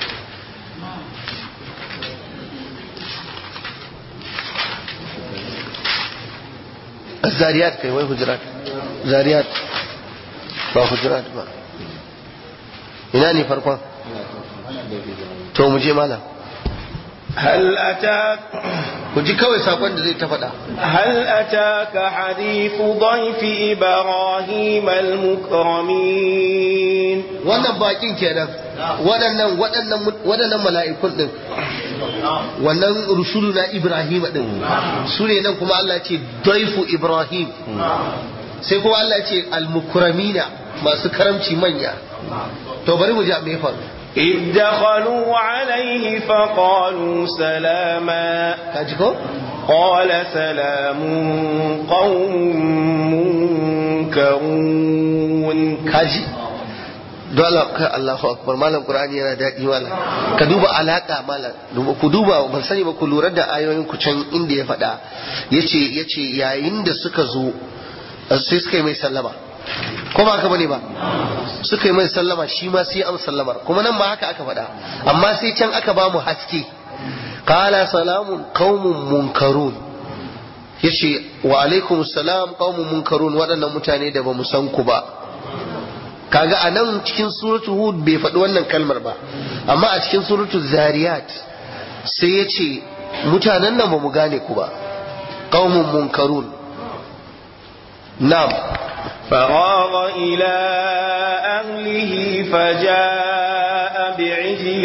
الزاريات كي وين هجرات زاريات با هجرات با ina ne farkon to mu je malam هل أتاك ku ji kawai sakon da zai ta faɗa هل أتاك حديث ضيف إبراهيم المكرمين wannan bakin kenan waɗannan waɗannan waɗannan mala'ikun din wannan rusulu na Ibrahim din su ne nan kuma Allah ce daifu Ibrahim sai kuma Allah ce al-mukramina masu karamci manya to bari mu ji me ya faru إذ دخلوا عليه فقالوا سلاما kaji ko قال سلام قوم منكرون kaji don Allah kai Allahu akbar malam Qur'ani yana daɗi malam ka duba alaka malam ku duba ban sani ba ku lura da ayoyin ku can inda ya faɗa yace yace yayin da suka zo sai suka yi mai sallama ko ba haka bane ba suka yi mai sallama shi ma sai an sallamar kuma nan ba haka aka faɗa amma sai can aka ba mu haske qala salamun qaumun munkarun yace wa alaikum salam qaumun munkarun waɗannan mutane da ba mu san ku ba kaga a nan cikin suratu hud bai faɗi wannan kalmar ba amma a cikin suratu zariyat sai ya ce mutanen nan ba mu gane ku ba qaumun munkarun na'am فراغ إلى أهله فجاء بعجل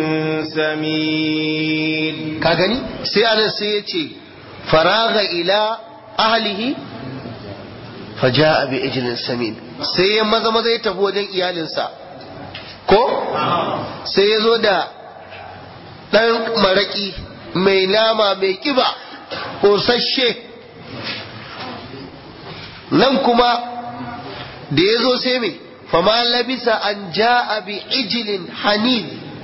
سمين ka gani sai anan sai ya ce faraga ila ahlihi faja'a bi ijlin samin sai ya maza maza ya tafi wajen iyalinsa ko sai ya zo da ɗan maraki mai nama mai kiba ƙosashe nan kuma da ya zo sai mai fama labisa an ja'a bi ijlin hanin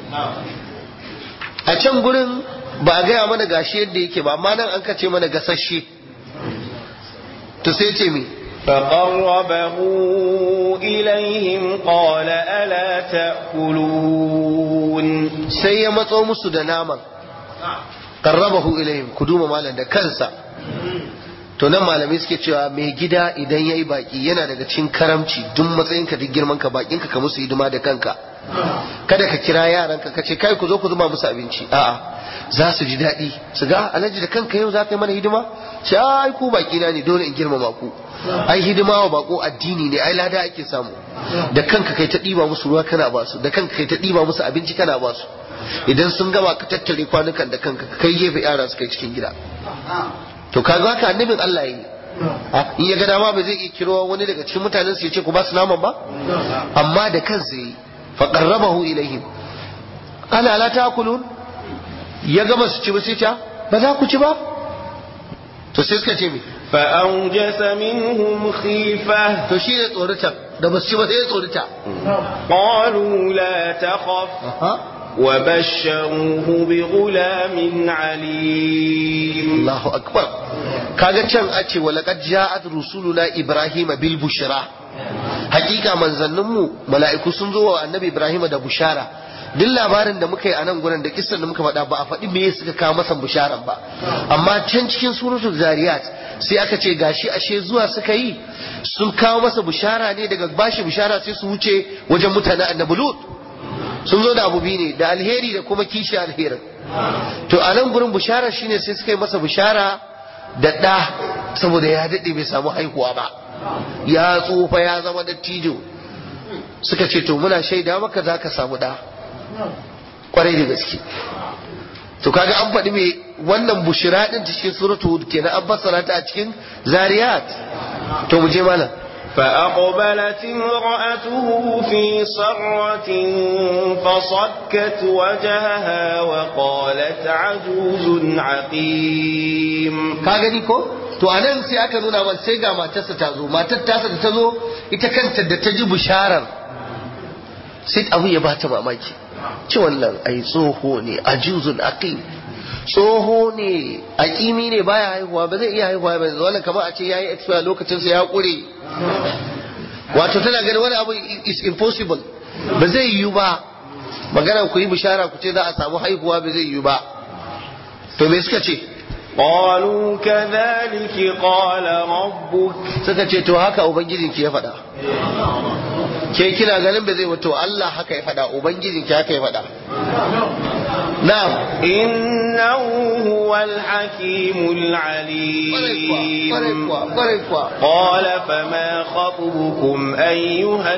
a can gurin ba a gaya mana gashi yadda yake ba amma nan an kace mana gasashe to sai ce me فقربه إليهم قال ألا تأكلون sai ya matso musu da naman qarrabahu ilayhim ku duba malam da kansa to nan malamai suke cewa mai gida idan yayi baki yana daga cikin karamci duk matsayinka duk girman ka bakin ka ka musu hidima da kanka kada ka kira yaranka ka ce kai ku zo ku zuba musu abinci a'a za su ji daɗi su ga alhaji da kanka yau za ka yi mana hidima ce ai ku baki na ne dole in girmama ku ai hidima wa bako addini ne ai lada ake samu da kanka kai ta ɗiba musu ruwa kana ba su da kanka kai ta ɗiba musu abinci kana ba su idan sun gama ka tattare kwanukan da kanka ka kai gefe yara su kai cikin gida to kaga haka annabin Allah yi in ya ga dama ba zai iya kiro wani daga cikin mutanen su ya ce ku ba su naman ba amma da kansa yi fa qarrabahu ilaihim ana la ta'kulun ya gama su ci ba sai ta ba za ku ci ba to sai suka ce me فأوجس منهم خيفة to shi ne tsorita da ba su ci ba sai ya tsorita قالوا لا تخف وبشروه بغلام عليم Allahu akbar kaga can a ce walaqad ja'at rusuluna ibrahima bil bushra hakika manzannin mu mala'iku sun zo wa annabi ibrahima da bushara duk labarin da muka yi a nan gurin da kissan da muka faɗa ba a faɗi me suka kawo masa bisharan ba amma can cikin suratul zariyat sai aka ce gashi ashe zuwa suka yi sun kawo masa bishara ne daga bashi bishara sai su wuce wajen mutanen annabi lut sun zo da abu biyu ne da alheri da kuma kishi alherin to a nan gurin bishara shine sai suka yi masa bishara da ɗa saboda ya daɗe bai samu haihuwa ba ya tsufa ya zama dattijo suka ce to muna shaida maka za ka samu ɗa kwarai da gaske to kaga an faɗi mai wannan bushira ɗin ta cikin suratu hud kenan an fassara ta a cikin zariyat to mu je malam فأقبلت امرأته في صرة فصكت وجهها وقالت عجوز عقيم ka gani ko to a nan sai aka nuna man sai ga matarsa ta zo matar tasa da ta zo ita kanta da ta ji bisharar sai abu ya bata mamaki ci wannan ai tsoho ne ajuzun aqim tsoho ne aqimi ne baya haihuwa ba zai iya haihuwa ba wannan kamar a ce yayi expire lokacin sa ya kure wato tana ganin wani abu is impossible ba zai yiwu ba magana ku yi bishara ku ce za a samu haihuwa ba zai yiwu ba to me suka ce قالوا كذلك قال ربك suka ce to haka ubangijinki ya faɗa ke kina ganin ba zai wato Allah haka ya faɗa ubangijinki haka ya faɗa na'am إنه هو الحكيم kwarai kuwa العليم kwarai kuwa قال فما خطبكم أيها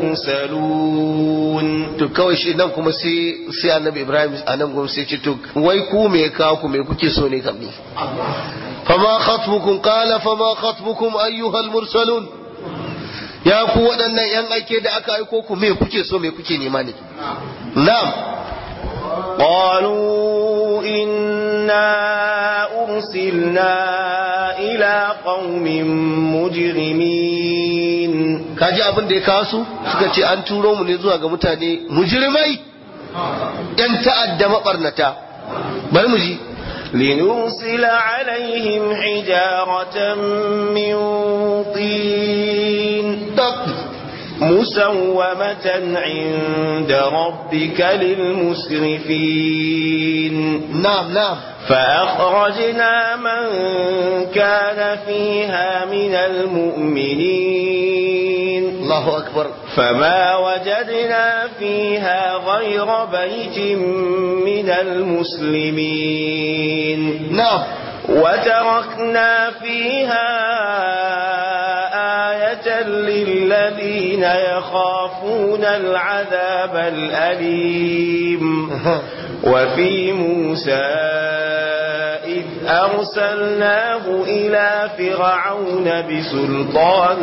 المرسلون to kawai shi nan kuma sai sai annabi Ibrahim a nan gurin sai ce to wai ku me ya kawo ku me kuke so ne kam ni fama khatbukum qala fama khatbukum ayyuhal mursalun ya ku waɗannan yan aike da aka aiko ku me kuke so me kuke nema ne na'am قالوا إنا أرسلنا إلى قوم مجرمين kaji abin da ya kawo su suka ce an turo mu ne zuwa ga mutane mujrimai yan ta'adda mabarnata bari mu ji لنرسل عليهم حجارة من طين مسومة عند ربك للمسرفين نعم نعم فأخرجنا من كان فيها من المؤمنين الله أكبر فما وجدنا فيها غير بيت من المسلمين نعم وتركنا فيها آية للذين يخافون العذاب الأليم وفي موسى إذ أرسلناه إلى فرعون بسلطان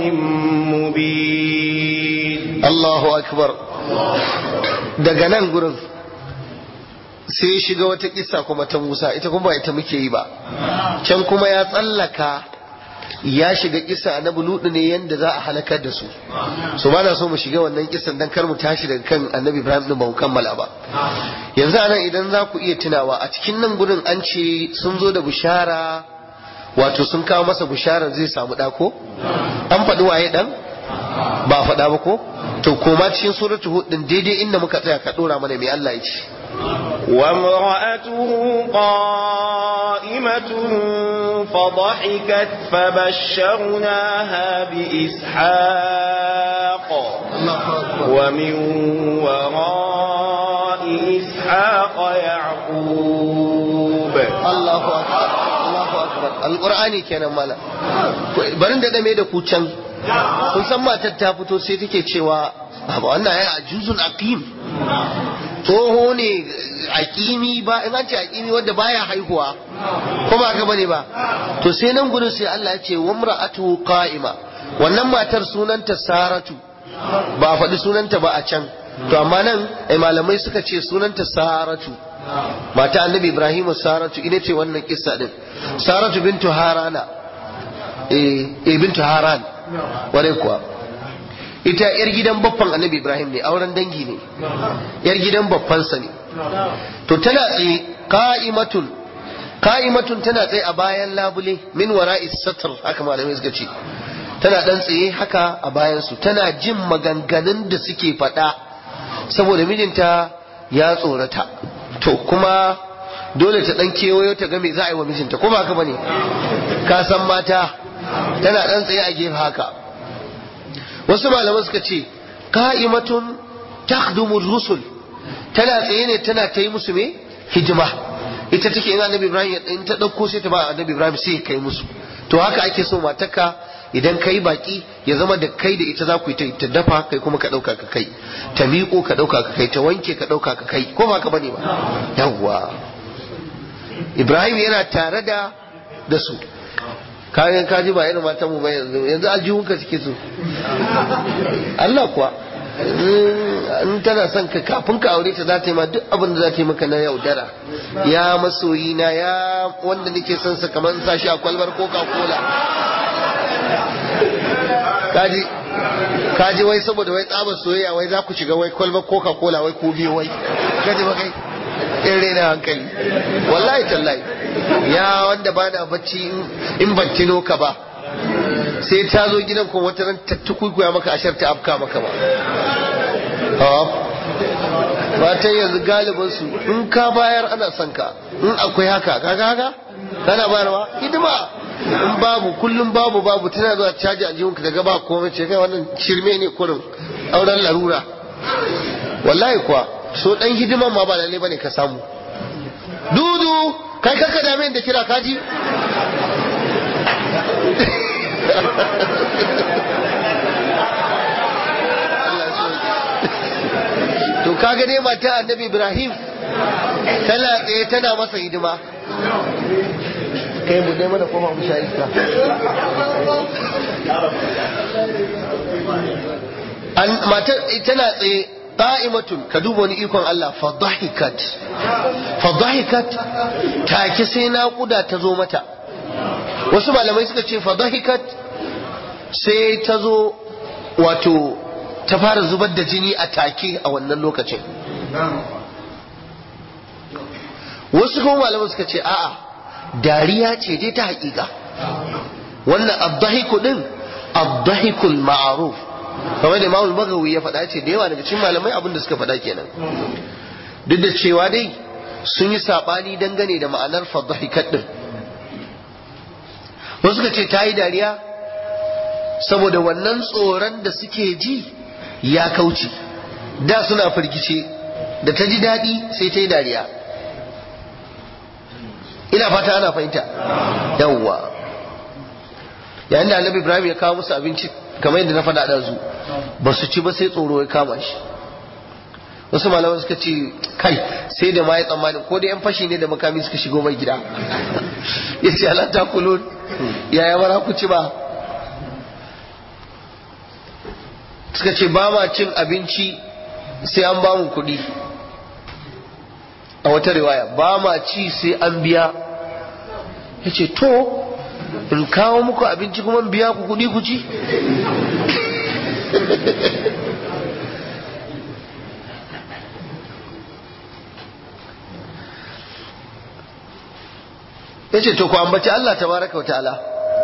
مبين Allahu akbar daga nan gurin sai ya shiga wata kissa kuma ta Musa ita kuma ba ita muke yi ba can kuma ya tsallaka ya shiga kissa annabi Lutu ne yanda za a halakar da su so ba na so mu shiga wannan kissan dan kar mu tashi daga kan annabi Ibrahim din ba mu kammala ba yanzu anan idan za ku iya tunawa a cikin nan gurin an ce sun zo da bishara wato sun kawo masa bishara zai samu ɗako an faɗi waye ɗan ba faɗa ba ko to koma cikin suratu hud din daidai inda muka tsaya ka dora mana mai Allah ya ce وامرأته قائمة فضحكت فبشرناها بإسحاق ومن وراء إسحاق يعقوب Allahu akbar Allahu akbar alqur'ani kenan mala barin da dame da ku can kun san matar ta fito sai take cewa ba wannan ya ajuzun aqim tsoho ne aqimi ba in an ce aqimi wanda baya haihuwa ko ba haka bane ba to sai nan gurin sai Allah ya ce wamra'atu qa'ima wannan matar sunanta saratu ba a faɗi sunanta ba a can to amma nan ai malamai suka ce sunanta saratu mata annabi ibrahim saratu ita ce wannan kissa din saratu bintu harana eh eh, bintu haran ware kuwa ita yar gidan baffan annabi ibrahim ne auren dangi ne yar gidan baffansa ne to tana tsaye qa'imatun qa'imatun tana tsaye a bayan labule min wara'i satr haka malamai suka ce tana dan tsaye haka a bayan su tana jin maganganun da suke faɗa saboda mijinta ya tsorata to kuma dole ta dan kewayo ta ga me za a yi wa mijinta ko ba haka bane ka san mata tana dan tsaye a gefe haka wasu malaman suka ce qa'imatun takhdumu rusul tana tsaye ne tana ta yi musu me hijima ita take in annabi ibrahim in ta dauko sai ta ba annabi ibrahim sai ya kai musu to haka ake so matarka idan kai baki ya zama da kai da ita za ku yi ta- ta dafa kai kuma ka dauka ka kai ta miƙo ka dauka ka kai ta wanke ka dauka ka kai ko ba ka bane ba yawwa ibrahim yana tare da da su kayan kaji ba irin matan mu ba yanzu yanzu aljihunka suke so Allah kuwa in tana son ka kafin ka aure ta za ta yi ma duk abin da za ta yi maka na yaudara ya masoyi na ya wanda nake son sa kamar sa shi a kwalbar coca cola kaji kaji wai saboda wai tsabar soyayya wai za ku shiga wai kwalbar coca cola wai ku biyo wai kaji ba kai in rena hankali wallahi tallahi ya wanda ba na bacci in ban tino ka ba sai ta zo gidan kuma wata ran ta tukuikuya maka ashar ta afka maka ba matan yanzu galibin su in ka bayar ana son ka in akwai haka kaga haka kana bayarwa hidima in babu kullum babu babu tana zuwa caji a jihunka daga ba komai ce kai wannan shirme ne kurin auren larura wallahi kuwa so dan hidiman ma ba lalle bane ka samu dudu kai kaka dame da kira kaji to kaga dai mata annabi ibrahim tana tsaye tana masa hidima kai mu dai mana koma mu sha iska an matar tana tsaye qa'imatun ka duba wani ikon Allah fadahikat fadahikat take sai naƙuda ta zo mata wasu malamai suka ce fadahikat sai ta zo wato ta fara zubar da jini a take a wannan lokacin wasu kuma malaman suka ce a'a dariya ce dai ta haƙiƙa wannan abdahiku din abdahikul ma'aruf kamar da imamul bagawi ya faɗa ce da yawa daga cikin malamai abin da suka faɗa kenan duk da cewa dai sun yi saɓani dangane da ma'anar fadahikat din wasu suka ce ta yi dariya saboda wannan tsoron da suke ji ya kauce da suna firgice da ta ji daɗi sai ta yi dariya ina fata ana fahimta yawwa yayin da annabi ibrahim ya kawo musu abinci kamar yadda na faɗa da zu ba su ci ba sai tsoro ya kama shi wasu malaman suka ce kai sai da ma ya tsammani ko da yan fashi ne da makami suka shigo mai gida ya ce ala ta kulun yaya bara ku ci ba suka ce ba ma cin abinci sai an ba mu kuɗi a wata riwaya ba ma ci sai an biya ya ce to in kawo muku abinci kuma biya ku kuɗi ku ci ya ce to ku ambaci Allah tabaraka wa ta'ala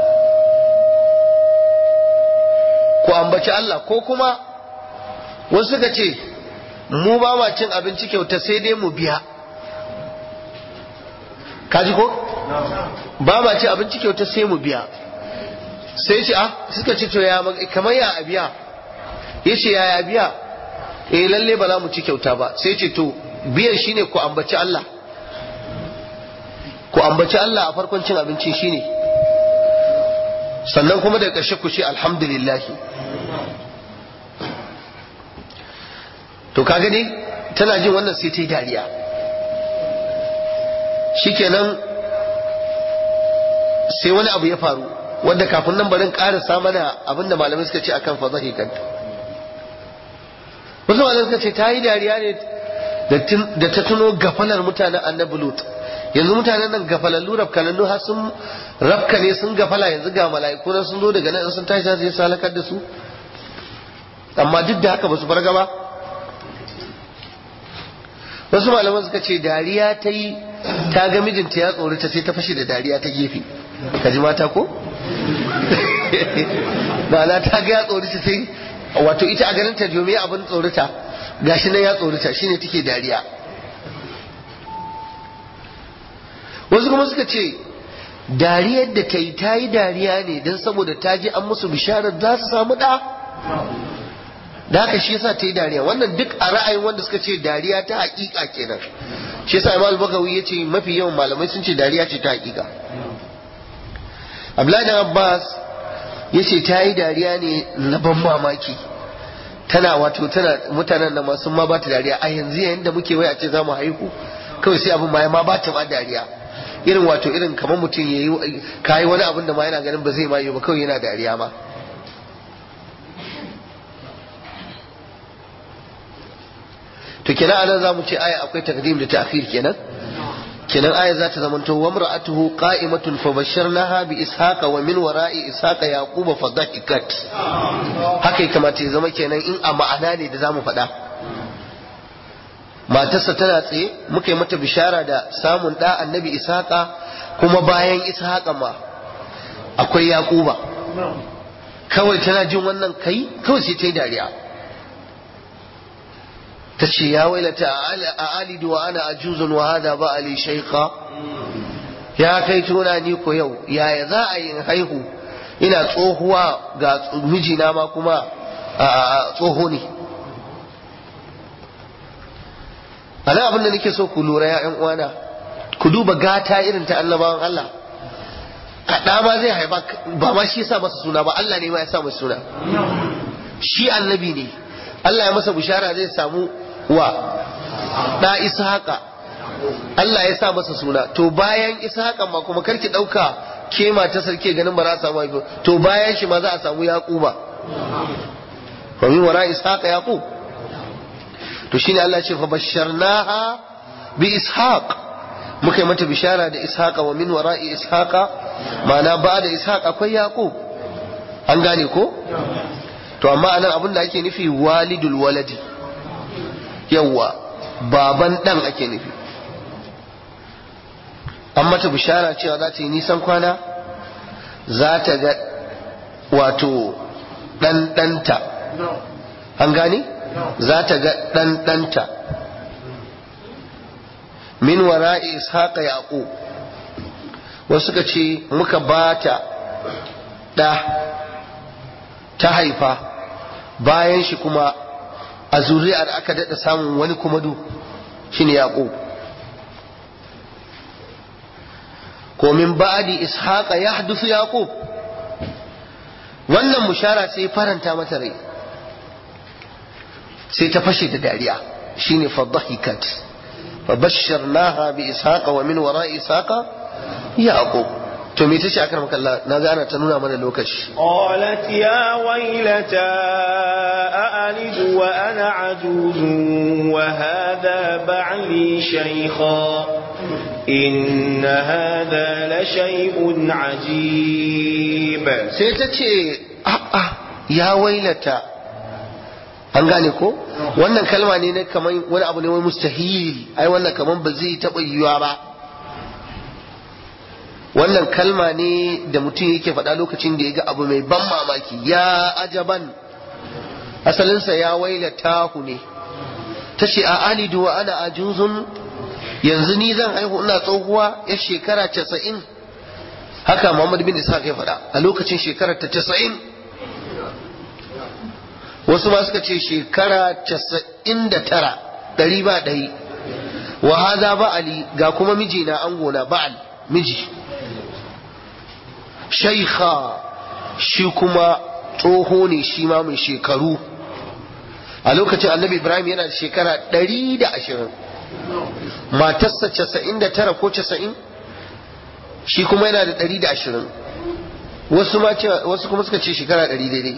ku ambaci Allah ko kuma wasu suka ce mu ba ma cin abinci kyauta sai dai mu biya kaji ko ba ma cin abinci kyauta sai mu biya sai ce ah suka ce to ya kamar ya a biya ya ce ya ya biya eh lalle ba za mu ci kyauta ba sai ce to biyan shine ku ambaci Allah ku ambaci Allah a farkon cin abinci shine sannan kuma da ƙarshe ku ce alhamdulillah to ka gani tana jin wannan sai ta yi dariya shikenan sai wani abu ya faru wanda kafin nan barin ƙarasa mana abinda malamai suka ce akan fazahi kanta wasu malamai suka ce ta yi dariya ne da ta tuno gafalar mutanen annabi lut yanzu mutanen nan gafalallu rafkalallu har sun rafka ne sun gafala yanzu ga mala'iku nan sun zo daga nan sun tashi zai su halakar da su amma duk da haka ba su farga ba wasu malaman suka ce dariya ta yi ta ga mijinta ya tsorata sai ta fashe da dariya ta gefe ka ji mata ko ma'ana ta ga ya tsorata sai wato ita a ganin ta jomi abin tsorata gashi nan ya tsorata shine take dariya wasu kuma suka ce dariyar da ta yi ta yi dariya ne don saboda ta ji an musu bisharar za su samu ɗa da haka shi yasa ta yi dariya wannan duk a ra'ayin wanda suka ce dariya ta hakika kenan shi yasa imam bagawi ya ce mafi yawan malamai sun ce dariya ce ta hakika abdullahi abbas ya ce ta yi dariya ne na ban mamaki tana wato tana mutanen da masu ma ba ta dariya a yanzu yayin da muke waya ce za mu haihu kawai sai abin ma ma ba ta ma dariya irin wato irin kamar mutum ya yi kayi wani abin da ma yana ganin ba zai ma yi ba kawai yana dariya ma to kenan anan za mu ce aya akwai takdim da ta'khir kenan kenan aya za ta zamanto wa mar'atuhu qa'imatun fa basharnaha bi ishaqa wa min wara'i ishaqa yaquba fa dhahikat haka ya kamata ya zama kenan in a ma'ana ne da zamu faɗa matarsa tana tsaye muka yi mata bishara da samun ɗa annabi ishaqa kuma bayan ishaqa ma akwai yaquba kawai tana jin wannan kai kawai sai ta yi dariya ta ce ya wailata a alidu wa ana ajuzun wa hada ba ali shaikha ya kai tuna ni ko yau yaya za a yi haihu ina tsohuwa ga mijina ma kuma tsoho ne a nan abin da nake so ku lura ya uwana ku duba gata irin ta annabawan Allah kaɗa ma zai haifa ba ma shi sa masa suna ba Allah ne ma ya sa masa suna shi annabi ne Allah ya masa bishara zai samu wa ɗa ishaqa Allah ya sa masa suna to bayan ishaqa ma kuma karki ɗauka ke ta sarki ganin ba za a samu haifu to bayan shi ma za a samu yaquba wa min wara ishaqa yaqub to shine Allah ya ce fa basharnaha bi ishaq muka yi mata bishara da ishaqa wa min wara'i ishaqa ma'ana ba da ishaq akwai yaqub an gane ko to amma anan abin da ake nufi walidul waladi yawa baban dan ake nufi an mata bishara cewa za ta yi nisan kwana za ta ga wato ɗanɗanta an gane za ta ga ɗanɗanta min wara'i ishaqa yaqub wasu suka ce muka bata ɗa ta haifa bayan shi kuma a zuri'ar aka daɗa samun wani kuma du shine yaqub ko min ba'di ishaqa yahdusu yaqub wannan mushara sai faranta mata rai sai ta fashe da dariya shine fadhahikat fabashsharnaha bi ishaqa wa min wara'i ishaqa yaqub to me tace akar maka Allah na ga ana ta nuna mana lokaci qalat ya waylata a'alidu wa ana ajuzun wa hadha ba'li shaykha إن هذا لشيء عجيب sai ta ce a'a ya wailata an gane ko wannan kalma ne na kaman wani abu ne wani mustahil ai wannan kaman ba zai taɓa yiwuwa ba wannan kalma ne da mutum yake faɗa lokacin da ya ga abu mai ban mamaki ya ajaban asalinsa ya wailata ku ne ta ce a alidu wa ana ajuzun yanzu ni zan haihu ina tsohuwa ya shekara casa'in haka Muhammad bin Ishaq ya faɗa a lokacin shekarar ta casa'in wasu ma suka ce shekara casa'in da tara ɗari ba ɗari wa haza ba'ali ga kuma mijina angona ba'al miji shaikha shi kuma tsoho ne shi ma mai shekaru a lokacin annabi ibrahim yana da shekara ɗari da ashirin matarsa casa'in da tara ko casa'in shi kuma yana da ɗari da ashirin wasu ma wasu kuma suka ce shekara ɗari daidai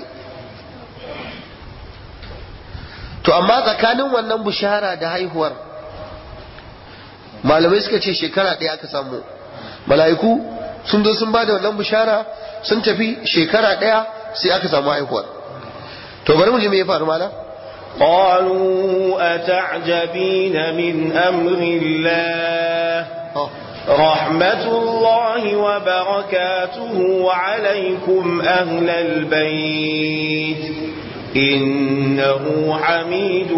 to amma tsakanin wannan bushara da haihuwar malamai suka ce shekara ɗaya aka samu mala'iku sun zo sun ba da wannan bushara sun tafi shekara ɗaya sai aka samu haihuwar to bari mu ji me ya faru malam قالوا أتعجبين من أمر الله رحمة الله وبركاته عليكم أهل البيت إنه حميد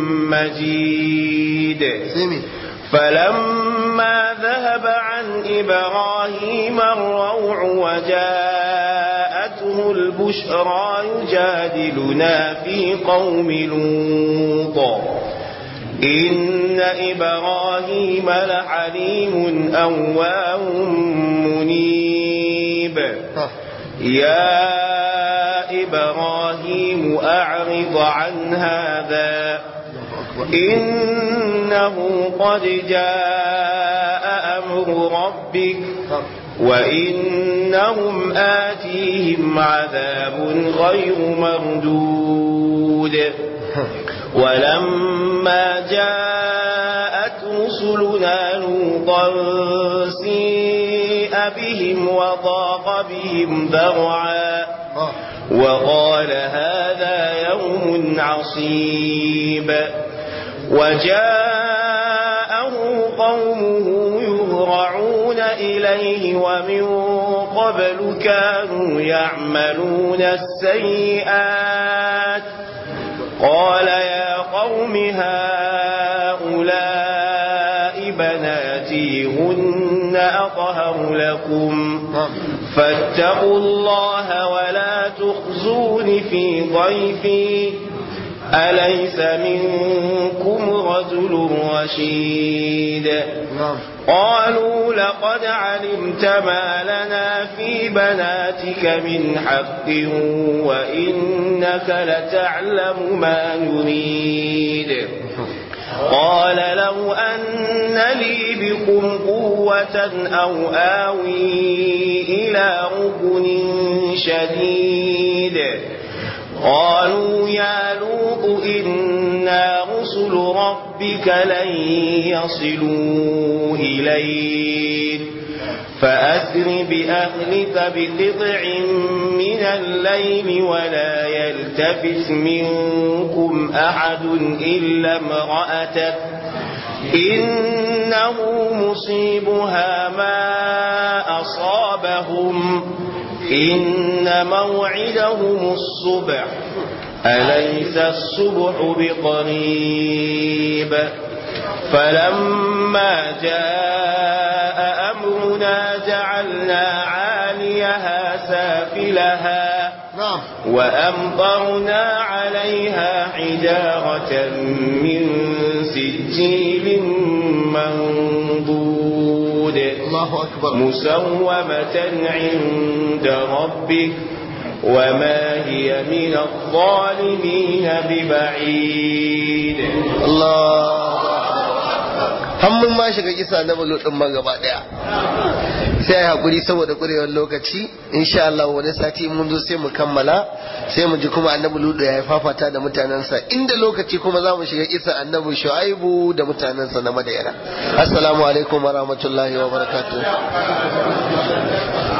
مجيد فلما ذهب عن إبراهيم الروع وجاءته البشرى يجادلنا في قوم لوط إن إبراهيم لحليم أواه منيب يا إبراهيم أعرض عن هذا إنه قد جاء أمر ربك وإنهم آتيهم عذاب غير مردود ولما جاءت رسلنا لوطا سيء بهم وضاق بهم ذرعا وقال هذا يوم عصيب وجاءه قومه يهرعون إليه ومن قبل كانوا يعملون السيئات قال يا قوم هؤلاء بناتي هن أطهر لكم فاتقوا الله ولا تخزون في ضيفي أليس منكم رجل رشيد قالوا لقد علمت ما لنا في بناتك من حق وإنك لتعلم ما نريد قال لو أن لي بكم قوة أو آوي إلى ركن شديد قالوا يا لوط إنا رسل ربك لن يصلوا إليك فأسر بأهلك بقطع من الليل ولا يلتفت منكم أحد إلا امرأتك إنه مصيبها ما أصابهم إن موعدهم الصبح أليس الصبح بقريب فلما جاء أمرنا جعلنا عاليها سافلها نعم وأمطرنا عليها حجارة من سجيل منضود الله أكبر مسومة عند ربك وما هي من الظالمين ببعيد Allah hannun ma shiga kisa na bulu din ma gaba daya sai ai hakuri saboda kurewar lokaci insha Allah wani sati mun zo sai mu kammala sai mu ji kuma annabi ludu ya fafata da mutanensa inda lokaci kuma za mu shiga kisa annabi shu'aibu da mutanensa na madayana assalamu alaikum wa rahmatullahi wa barakatuh